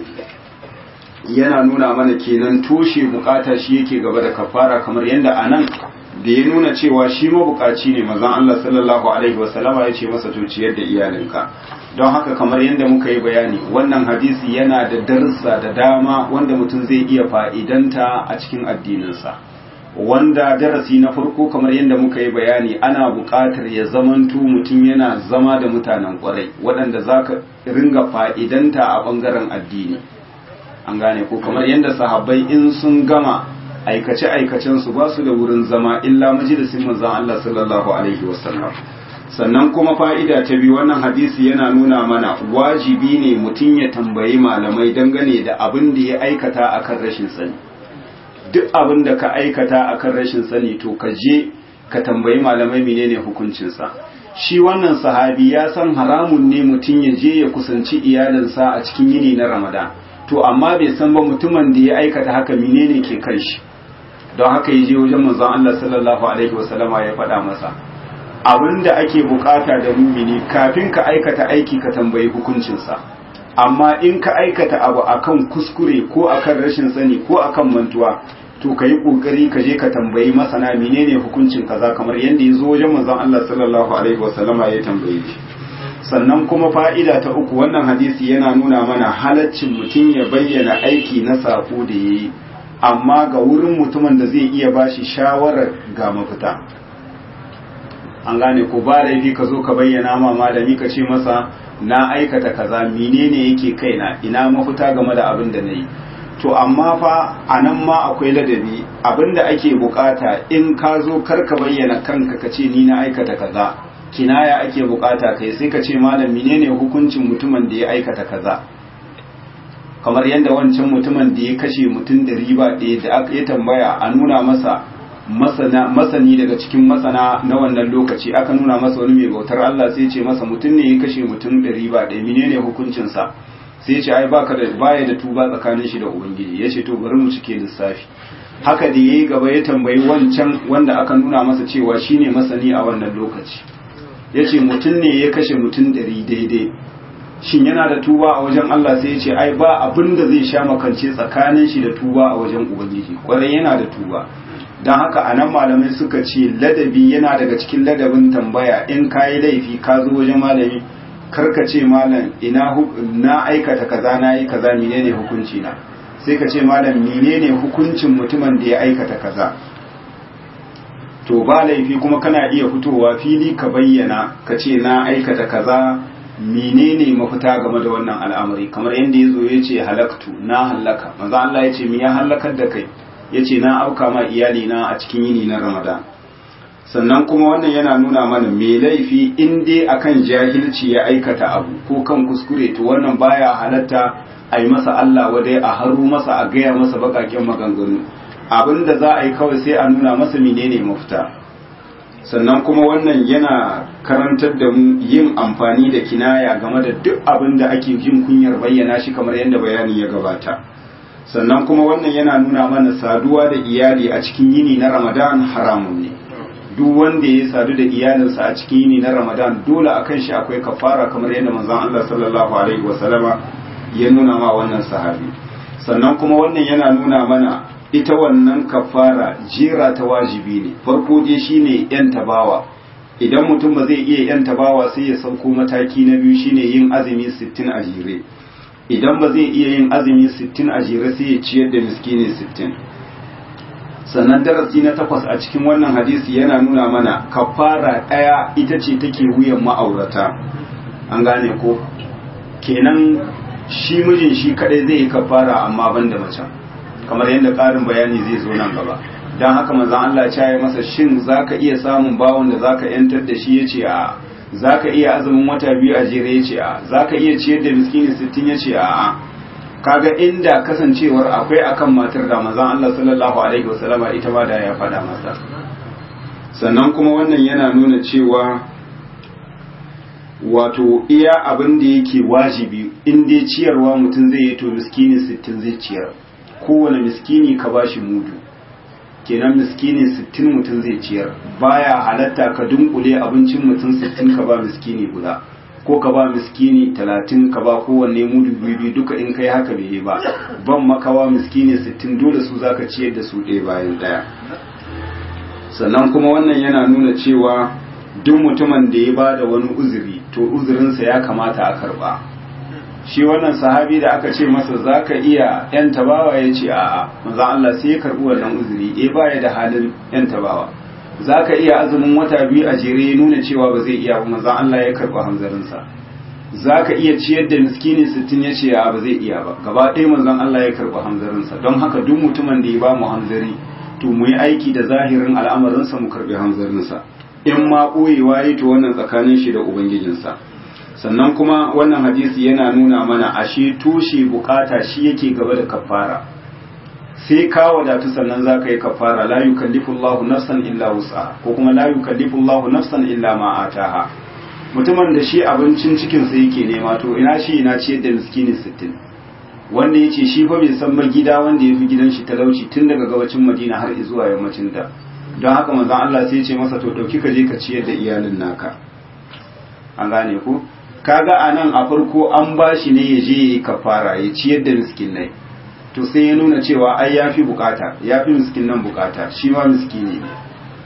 yana nuna mana kenan toshe bukata shi yake gaba da kafara kamar yadda a nan da ya nuna cewa shi mabukaci ne mazan Allah sallallahu alaihi wasallama ya ce masa to ciyar da iyalinka don haka kamar yadda muka yi bayani wannan hadisi yana da darsa da dama wanda mutum zai iya fa'idanta a cikin addininsa wanda darasi na farko kamar yadda muka yi bayani ana buƙatar ya zamanto mutum yana zama da mutanen ƙwarai waɗanda za ka ringa fa'idanta a ɓangaren addini an gane ko kamar yadda sahabbai in sun gama aikace-aikacensu ba su da wurin zama illa majalisin manzon Allah sallallahu alaihi wasallam sannan kuma fa'ida ta biyu wannan hadisi yana nuna mana wajibi ne mutum ya tambayi malamai dangane da abin da ya aikata akan rashin sani duk abin da ka aikata akan rashin sani to ka je ka tambayi malamai menene hukuncinsa shi wannan sahabi ya san haramun ne mutum ya je ya kusanci iyalinsa a cikin yini na ramadan to amma bai san ba mutumin da ya aikata haka menene ke kan shi don haka ya je wajen manzon Allah sallallahu alaihi wasallama ya faɗa masa abin da ake bukata da mumini kafin ka aikata aiki ka tambayi hukuncinsa amma in ka aikata abu akan kuskure ko akan rashin sani ko akan mantuwa to ka yi kokari ka je ka tambayi masana menene hukuncin kaza kamar yadda ya zo wajen manzon Allah sallallahu alaihi wasallama ya tambaye shi sannan kuma fa'ida ta uku wannan hadisi yana nuna mana halaccin mutum ya bayyana aiki na sako da yayi amma ga wurin mutumin da zai iya bashi shawarar ga mafita an gane ko ba laifi ka zo ka bayyana ma malami ka ce masa na aikata kaza menene yake kaina ina mafita game da abin da nayi to amma fa a nan ma akwai ladabi abinda ake bukata in ka zo karka bayyana kanka ka ce ni na aikata kaza kinaya ake bukata kai sai ka ce malam menene hukuncin mutumin da ya aikata kaza kamar yadda wancan mutumin da ya kashe mutum da riba ɗaya da aka ya tambaya a nuna masa masani daga cikin masana na wannan lokaci aka nuna masa wani mai bautar Allah sai ce masa mutum ne ya kashe mutum da riba ɗaya menene hukuncinsa sai ce ai baka da baya da tuba tsakanin shi da ubangiji ya ce to bari mu cike lissafi haka da yayi gaba ya tambayi wancan wanda aka nuna masa cewa shine masani a wannan lokaci ya ce mutum ne ya kashe mutum ɗari daidai shin yana da tuba a wajen Allah sai ya ce ai ba abin da zai sha makance tsakanin shi da tuba a wajen ubangiji kwarai yana da tuba don haka a nan malamai suka ce ladabi yana daga cikin ladabin tambaya in ka yi laifi ka zo wajen malami karka ce malam ina na aikata kaza na yi kaza menene hukunci na sai ka ce malam menene hukuncin mutumin da ya aikata kaza to ba laifi kuma kana iya fitowa fili ka bayyana ka ce na aikata kaza menene mafita game da wannan al'amari kamar yadda ya zo ya ce halaktu na hallaka maza Allah ya ce me ya hallakar da kai ya ce na auka ma iyali na a cikin yini na ramadan sannan kuma wannan yana nuna mana me laifi in dai akan jahilci ya aikata abu ko kan kuskure to wannan baya halatta a yi masa Allah wadai a haru masa a gaya masa bakaken maganganu abin da za a yi kawai sai a nuna masa menene mafita sannan kuma wannan yana karantar da mu yin amfani da kinaya game da duk abin da ake jin kunyar bayyana shi kamar yadda bayanin ya gabata sannan kuma wannan yana nuna mana saduwa da iyali a cikin yini na ramadan haramun ne duk wanda ya sadu da iyalinsa a cikin yini na ramadan dole a kan shi akwai kafara kamar yadda manzon Allah sallallahu alaihi wasallama ya nuna ma wannan sahabi sannan kuma wannan yana nuna mana ita wannan kafara jera ta wajibi ne farko dai shine yan tabawa idan mutum ba zai iya yan tabawa sai ya sauko mataki na biyu shine yin azumi 60 a jere idan ba zai iya yin azumi 60 a jere sai ya ciyar da miskini 60 sannan darasi na takwas a cikin wannan hadisi yana nuna mana kafara ɗaya ita ce take wuyan ma'aurata an gane ko kenan shi mijin shi kadai zai yi kafara amma ban da macen kamar yadda ƙarin bayani zai zo nan gaba don haka manzon Allah ya yi masa shin zaka iya samun bawon da zaka yantar da shi yace a zaka iya azumin wata biyu a jere yace a zaka iya ciyar da miskini 60 yace a a kaga inda kasancewar akwai akan matar da manzon Allah sallallahu alaihi wasallama ita ma da ya faɗa masa sannan kuma wannan yana nuna cewa wato iya abin da yake wajibi in dai ciyarwa mutum zai yi to miskini 60 zai ciyar kowane miskini ka bashi mudu kenan miskini 60 mutum zai ciyar baya halatta ka dunkule abincin mutum 60 ka ba miskini guda ko ka ba miskini 30 ka ba kowanne mudu biyu duka in kai haka bai yi ba ban makawa miskini 60 dole su zaka ciyar da su ɗaya bayan ɗaya sannan kuma wannan yana nuna cewa duk mutumin da ya ba da wani uzuri to uzurinsa ya kamata a karba shi wannan sahabi da aka ce masa za ka iya yan tabawa ya ce a'a maza Allah sai ya karbi wannan uzuri eh baya da halin yan tabawa za ka iya azumin wata biyu a jere ya nuna cewa ba zai iya ba maza Allah ya karbi hanzarinsa za ka iya ciyar da miskini sittin ya ce ba zai iya ba gaba ɗaya manzon Allah ya karbi hanzarinsa don haka duk mutumin da ya ba mu hanzari to mu yi aiki da zahirin al'amarinsa mu karbi hanzarinsa in ma ɓoyewa yi to wannan tsakanin shi da ubangijinsa sannan kuma wannan hadisi yana nuna mana ashe tushe bukata shi yake gaba da kafara sai ka wadatu sannan za ka yi kafara la yukallifu Allahu nafsan illa wusa ko kuma la yukallifu Allahu nafsan illa ma ataha mutumin da shi abincin cikin sa yake nema to ina shi ina ciyar da miskini 60 wanda yace shi fa bai san ba gida wanda yafi gidan shi talauci tun daga gabacin Madina har zuwa yammacin da don haka manzon Allah sai ya ce masa to dauki ka je ka ciyar da iyalin naka an gane ku kaga anan a farko an bashi ne ya je kafara ya ciyar da miskinai to sai ya nuna cewa ai yafi bukata yafi miskinan bukata shi ma miskini ne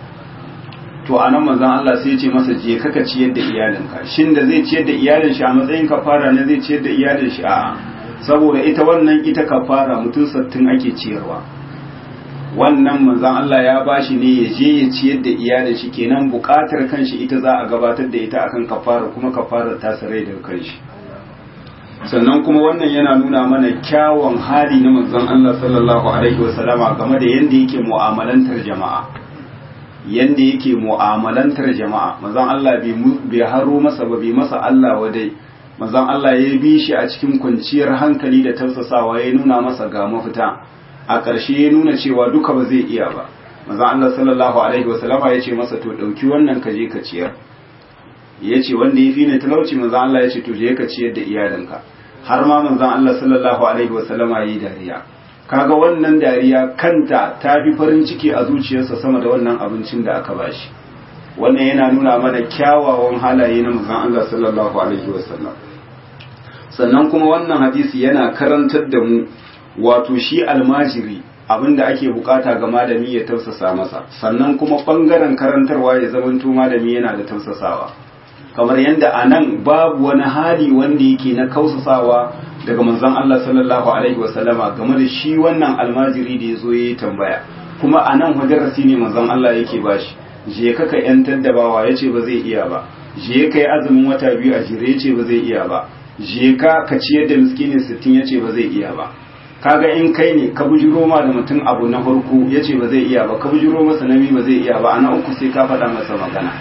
to anan manzon Allah sai ya ce masa je kaka ciyar da iyalinka shin da zai ciyar da iyalin shi a matsayin kafara ne zai ciyar da iyalin shi a saboda ita wannan ita kafara mutum sattin ake ciyarwa wannan manzon Allah ya bashi ne ya je ya ciyar da iyalin shi kenan bukatar kanshi ita za a gabatar da ita akan kafara kuma kafarar ta sarai daga kanshi sannan kuma wannan yana nuna mana kyawun hali na manzon Allah sallallahu alaihi wasallama game da yanda yake mu'amalantar jama'a yanda yake mu'amalantar jama'a manzon Allah bai haro masa ba bai masa Allah wadai manzon Allah ya bi shi a cikin kwanciyar hankali da tausasawa ya nuna masa ga mafita a ƙarshe ya nuna cewa duka ba zai iya ba manzon Allah sallallahu alaihi wasallama ya ce masa to ɗauki wannan ka je ka ciyar ya ce wanda ya fi ne talauci manzon Allah ya ce to je ka ciyar da iyalinka har ma manzon Allah sallallahu alaihi wasallama ya yi dariya kaga wannan dariya kanta ta fi farin ciki a zuciyarsa sama da wannan abincin da aka bashi wannan yana nuna mana kyawawan halaye na manzon Allah sallallahu alaihi wasallam sannan kuma wannan hadisi yana karantar da mu wato shi almajiri abinda ake bukata ga malami ya tausasa masa sannan kuma bangaren karantarwa ya zamanto malami yana da tausasawa kamar yadda a nan babu wani hali wanda yake na kausasawa daga manzon Allah sallallahu alaihi wasallama game da shi wannan almajiri da ya zo ya yi tambaya kuma a nan hujjarasi ne manzon Allah yake bashi je ka ka yantar da bawa ya ce ba zai iya ba je ka yi azumin wata biyu a jere ya ce ba zai iya ba je ka ka ciyar da miskinin sittin ya ce ba zai iya ba kaga in kai ne ka bujiro ma da mutum abu na farko ya ce ba zai iya ba ka bujiro masa na biyu ba zai iya ba ana uku sai ka faɗa masa magana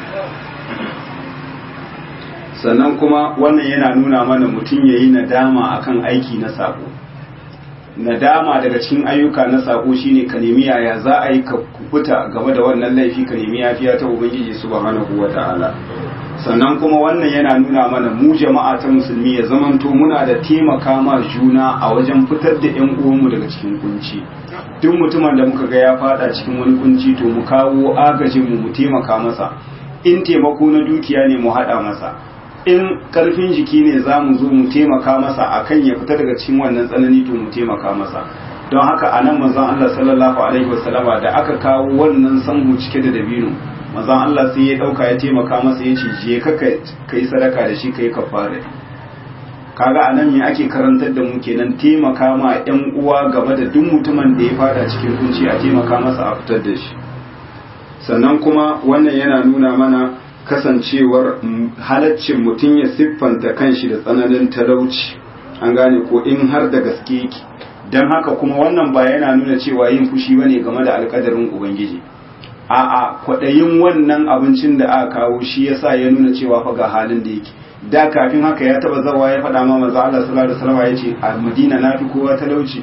sannan kuma wannan yana nuna mana mutum ya yi nadama akan aiki na sako nadama daga cikin ayyuka na sako shine ka nemi yaya za a yi ka kubuta game da wannan laifi ka nemi yafiya ta ubangiji subhanahu wata'ala sannan kuma wannan yana nuna mana mu jama'a ta musulmi ya zamanto muna da taimaka ma juna a wajen fitar da yan uwanmu daga cikin kunci duk mutumin da muka ga ya fada cikin wani kunci to mu kawo agajin mu mu taimaka masa in taimako na dukiya ne mu hada masa in karfin jiki ne za mu zo mu taimaka masa akan ya fita daga cikin wannan tsanani to mu taimaka masa don haka a nan manzon Allah sallallahu alaihi wasallama da aka kawo wannan sanhu cike da dabino manzon Allah sai ya dauka ya taimaka masa ya ce je ka kai sadaka da shi kai kafara kaga a nan me ake karantar da mu kenan taimaka ma yan uwa game da duk mutumin da ya fada cikin kunci a taimaka masa a fitar da shi sannan kuma wannan yana nuna mana kasancewar halaccin mutum ya siffanta kanshi da tsananin talauci an gane ko in har da gaske yake don haka kuma wannan ba yana nuna cewa yin fushi ba ne game da alkadarin ubangiji a'a kwaɗayin wannan abincin da aka kawo shi yasa ya nuna cewa fa ga halin da yake da kafin haka ya taba zawa ya faɗa ma maza Allah sallallahu alaihi wasallam ya ce a Madina na fi kowa talauci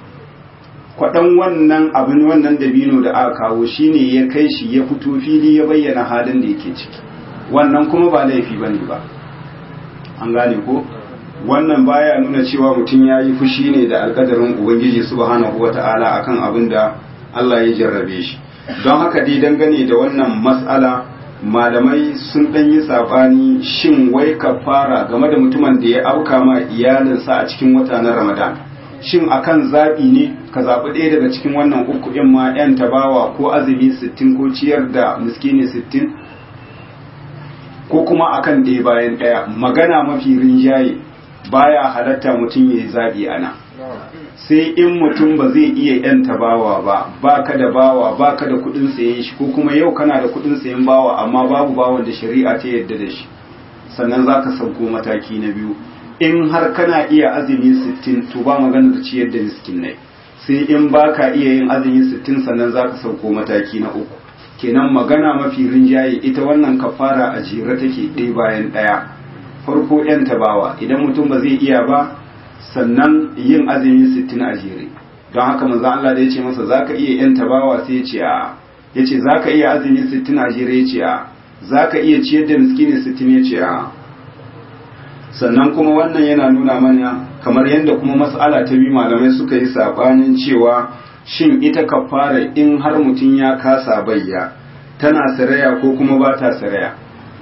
kwaɗan wannan abin wannan dabino da aka kawo shine ya kai shi ya fito fili ya bayyana halin da yake ciki wannan kuma ba laifi bane ba an gane ko wannan baya nuna cewa mutum ya yi fushi ne da alkadarin ubangiji subhanahu wata'ala akan abin da Allah ya jarrabe shi don haka dai dangane da wannan mas'ala malamai sun ɗan yi saɓani shin wai kafara game da mutumin da ya auka ma iyalinsa a cikin wata na ramadan shin akan zaɓi ne ka zaɓi ɗaya daga cikin wannan uku ɗin ma 'yan tabawa ko azumi sittin ko ciyar da miskini sittin ko kuma akan ɗaya bayan ɗaya magana mafi rinjaye baya halatta mutum ya yi zaɓi ana sai in mutum ba zai iya yanta bawa ba baka da bawa baka da kuɗin sayen shi ko kuma yau kana da kuɗin sayen bawa amma babu bawan da shari'a ta yadda da shi sannan zaka sauko mataki na biyu in har kana iya azumi sittin to ba magana da ciyar da miskinai sai in baka iya yin azumi sittin sannan zaka sauko mataki na uku kenan magana mafi rinjaye ita wannan kafara a jere take ɗaya bayan ɗaya farko yan tabawa idan mutum ba zai iya ba sannan yin azumi sittin a jere don haka manzo Allah da ya ce masa zaka iya yan tabawa sai ya ce a ya ce zaka iya azumi sittin a jere ya ce a zaka iya ciyar da miskini sittin ya ce a sannan kuma wannan yana nuna mana kamar yadda kuma mas'ala ta bi malamai suka yi sabanin cewa shin ita kafara in har mutum ya kasa bayya tana saraya ko kuma ba ta saraya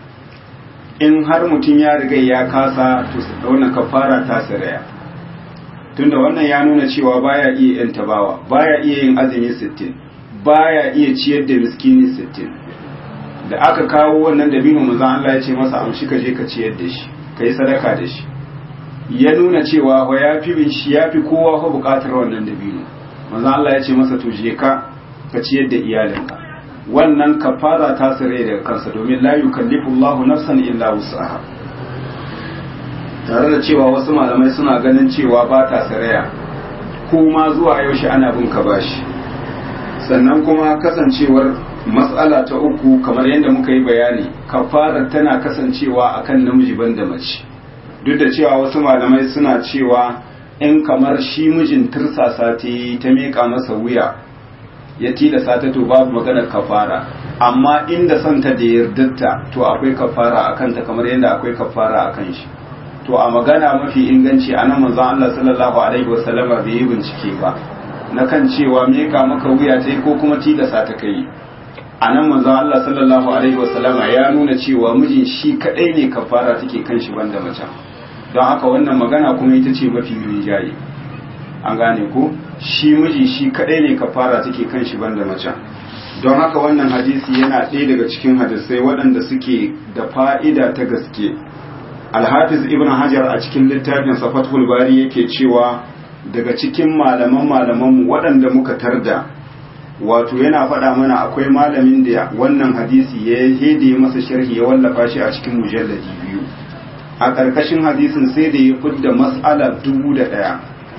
in har mutum ya riga ya kasa to wannan kafara ta saraya tunda wannan ya nuna cewa baya iya yin tabawa baya iya yin azumi 60 baya iya ciyar da miskini 60 da aka kawo wannan dabino manzo Allah ya ce masa amshi ka je ka ciyar da shi kai sadaka da shi ya nuna cewa wa yafi bin shi yafi kowa fa bukatar wannan dabino manzo Allah ya ce masa to je ka ka ciyar da iyalinka wannan kafara ta sare daga kansa domin la yukallifu Allahu nafsan illa wus'aha tare da cewa wasu malamai suna ganin cewa ba ta saraya ko ma zuwa yaushe ana bin ka bashi sannan kuma kasancewar matsala ta uku kamar yadda muka yi bayani kafarar tana kasancewa akan namiji banda mace duk da cewa wasu malamai suna cewa in kamar shi mijin tirsasa ta yi ta miƙa masa wuya ya tilasa ta to babu maganar kafara amma inda santa da yardarta to akwai kafara a kanta kamar yadda akwai kafara a kan shi to a magana mafi inganci a nan manzon Allah sallallahu alaihi wasallama bai yi bincike ba na kan cewa miƙa maka wuya ta yi ko kuma tilasa ta kai a nan manzon Allah sallallahu alaihi wasallama ya nuna cewa mijin shi kadai ne kafara take kan shi banda macen don haka wannan magana kuma ita ce mafi rinjaye an gane ko shi miji shi kadai ne kafara take kan shi banda macen don haka wannan hadisi yana ɗaya daga cikin hadisai waɗanda suke da fa'ida ta gaske alhafiz ibn hajar a cikin littafin safatul bari yake cewa daga cikin malaman malamanmu waɗanda muka tarda wato yana faɗa mana akwai malamin da wannan hadisi ya hede masa sharhi ya wallafa shi a cikin mujalladi biyu a ƙarƙashin hadisin sai da ya fidda mas'ala dubu da ɗaya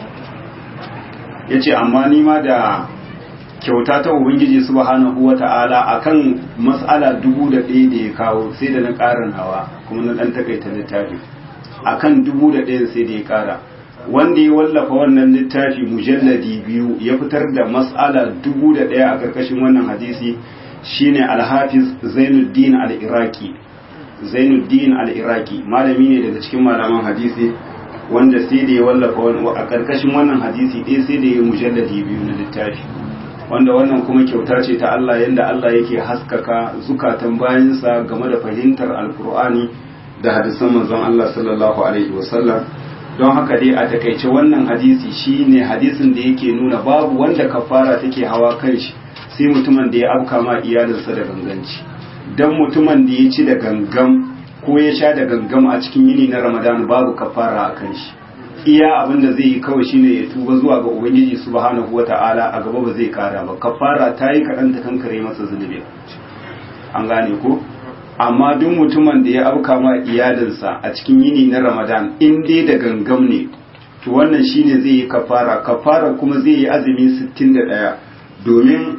ya ce amma nima da kyauta ta ubangiji subhanahu wa ta'ala a kan mas'ala dubu da ɗaya da ya kawo sai da na ƙarin hawa kuma na ɗan takaita littafi a kan dubu da ɗaya sai da ya ƙara wanda ya wallafa wannan littafi mujalladi biyu ya fitar da mas'ala dubu da ɗaya a ƙarƙashin wannan hadisi shine alhafiz zainuddin al-iraqi zainuddin al-iraqi malami ne daga cikin malaman hadisi wanda sai da ya wallafa a karkashin wannan hadisi ɗaya sai da ya mujalladi biyu na littafi wanda wannan kuma kyauta ce ta Allah yadda Allah yake haskaka zukatan bayansa game da fahimtar alkur'ani da hadisan manzon Allah sallallahu alaihi wasallam don haka dai a takaice wannan hadisi shine hadisin da yake nuna babu wanda kafara take hawa kan shi sai mutumin da ya afka ma iyalinsa da ganganci dan mutumin da ya ci da gangam ko ya sha da gangam a cikin yini na ramadan babu kafara a kan shi iya abin da zai yi kawai shine ya tuba zuwa ga ubangiji subhanahu wata'ala a gaba ba zai kara ba kafara ta yi kaɗan ta kankare masa zunubi an gane ko amma duk mutumin da ya auka ma iyalinsa a cikin yini na ramadan in dai da gangam ne to wannan shine zai yi kafara kafara kuma zai yi azumi 61 domin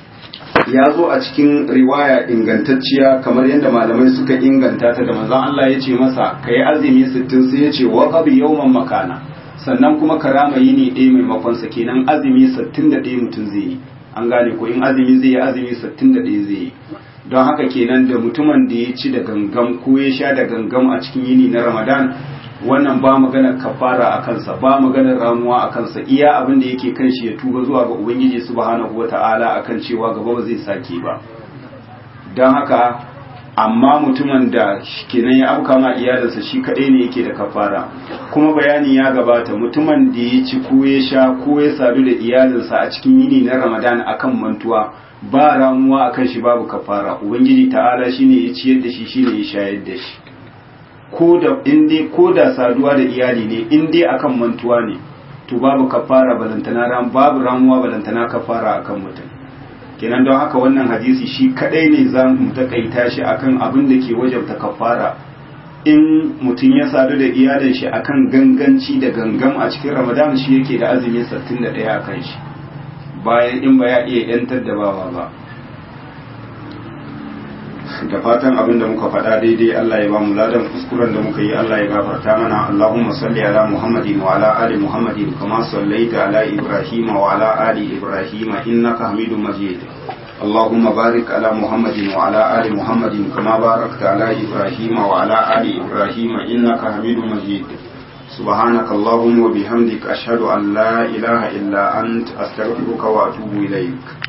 ya zo a cikin riwaya ingantacciya kamar yadda malamai suka inganta ta da manzon Allah ya ce masa ka yi azumi sittin sai ya ce wa qabi yawman makana sannan kuma karama yini ɗaya maimakon sa kenan azumi sittin da ɗaya mutum zai yi an gane ko in azumi zai yi azumi sittin da ɗaya zai yi don haka kenan da mutumin da ya ci da gangam ko ya sha da gangam a cikin yini na ramadan wannan ba maganar kafara a kansa ba maganar ramuwa a kansa iya abin da yake kan shi ya tuba zuwa ga ubangiji subhanahu wata'ala akan cewa gaba ba zai sake ba don haka amma mutumin da kenan ya auka ma iyalinsa shi kadai ne yake da kafara kuma bayani ya gabata mutumin da ya ci ko ya sha ko ya sadu da iyalinsa a cikin yini na ramadan akan mantuwa ba ramuwa akan shi babu kafara ubangiji ta'ala shine ya ciyar da shi shine ya shayar da shi ko da in dai ko da saduwa da iyali ne in dai akan mantuwa ne to babu kafara balantana ran babu ramuwa balantana kafara akan mutum kenan don haka wannan hadisi shi kadai ne za mu takaita shi akan abin da ke wajabta kafara in mutum ya sadu da iyalin shi akan ganganci da gangam a cikin ramadan shi yake da azumi 61 a kan shi bayan in ba ya iya yantar da bawa ba da fatan abin da muka faɗa daidai Allah ya ba mu ladan kuskuren da muka yi Allah ya gafarta mana Allahumma salli ala Muhammadin wa ala ali Muhammadin kama sallaita ala Ibrahim wa ala ali Ibrahim innaka Hamidum Majid اللهم بارك على محمد وعلى آل محمد كما باركت على إبراهيم وعلى آل إبراهيم إنك حميد مجيد سبحانك اللهم وبحمدك أشهد أن لا إله إلا أنت أستغفرك وأتوب إليك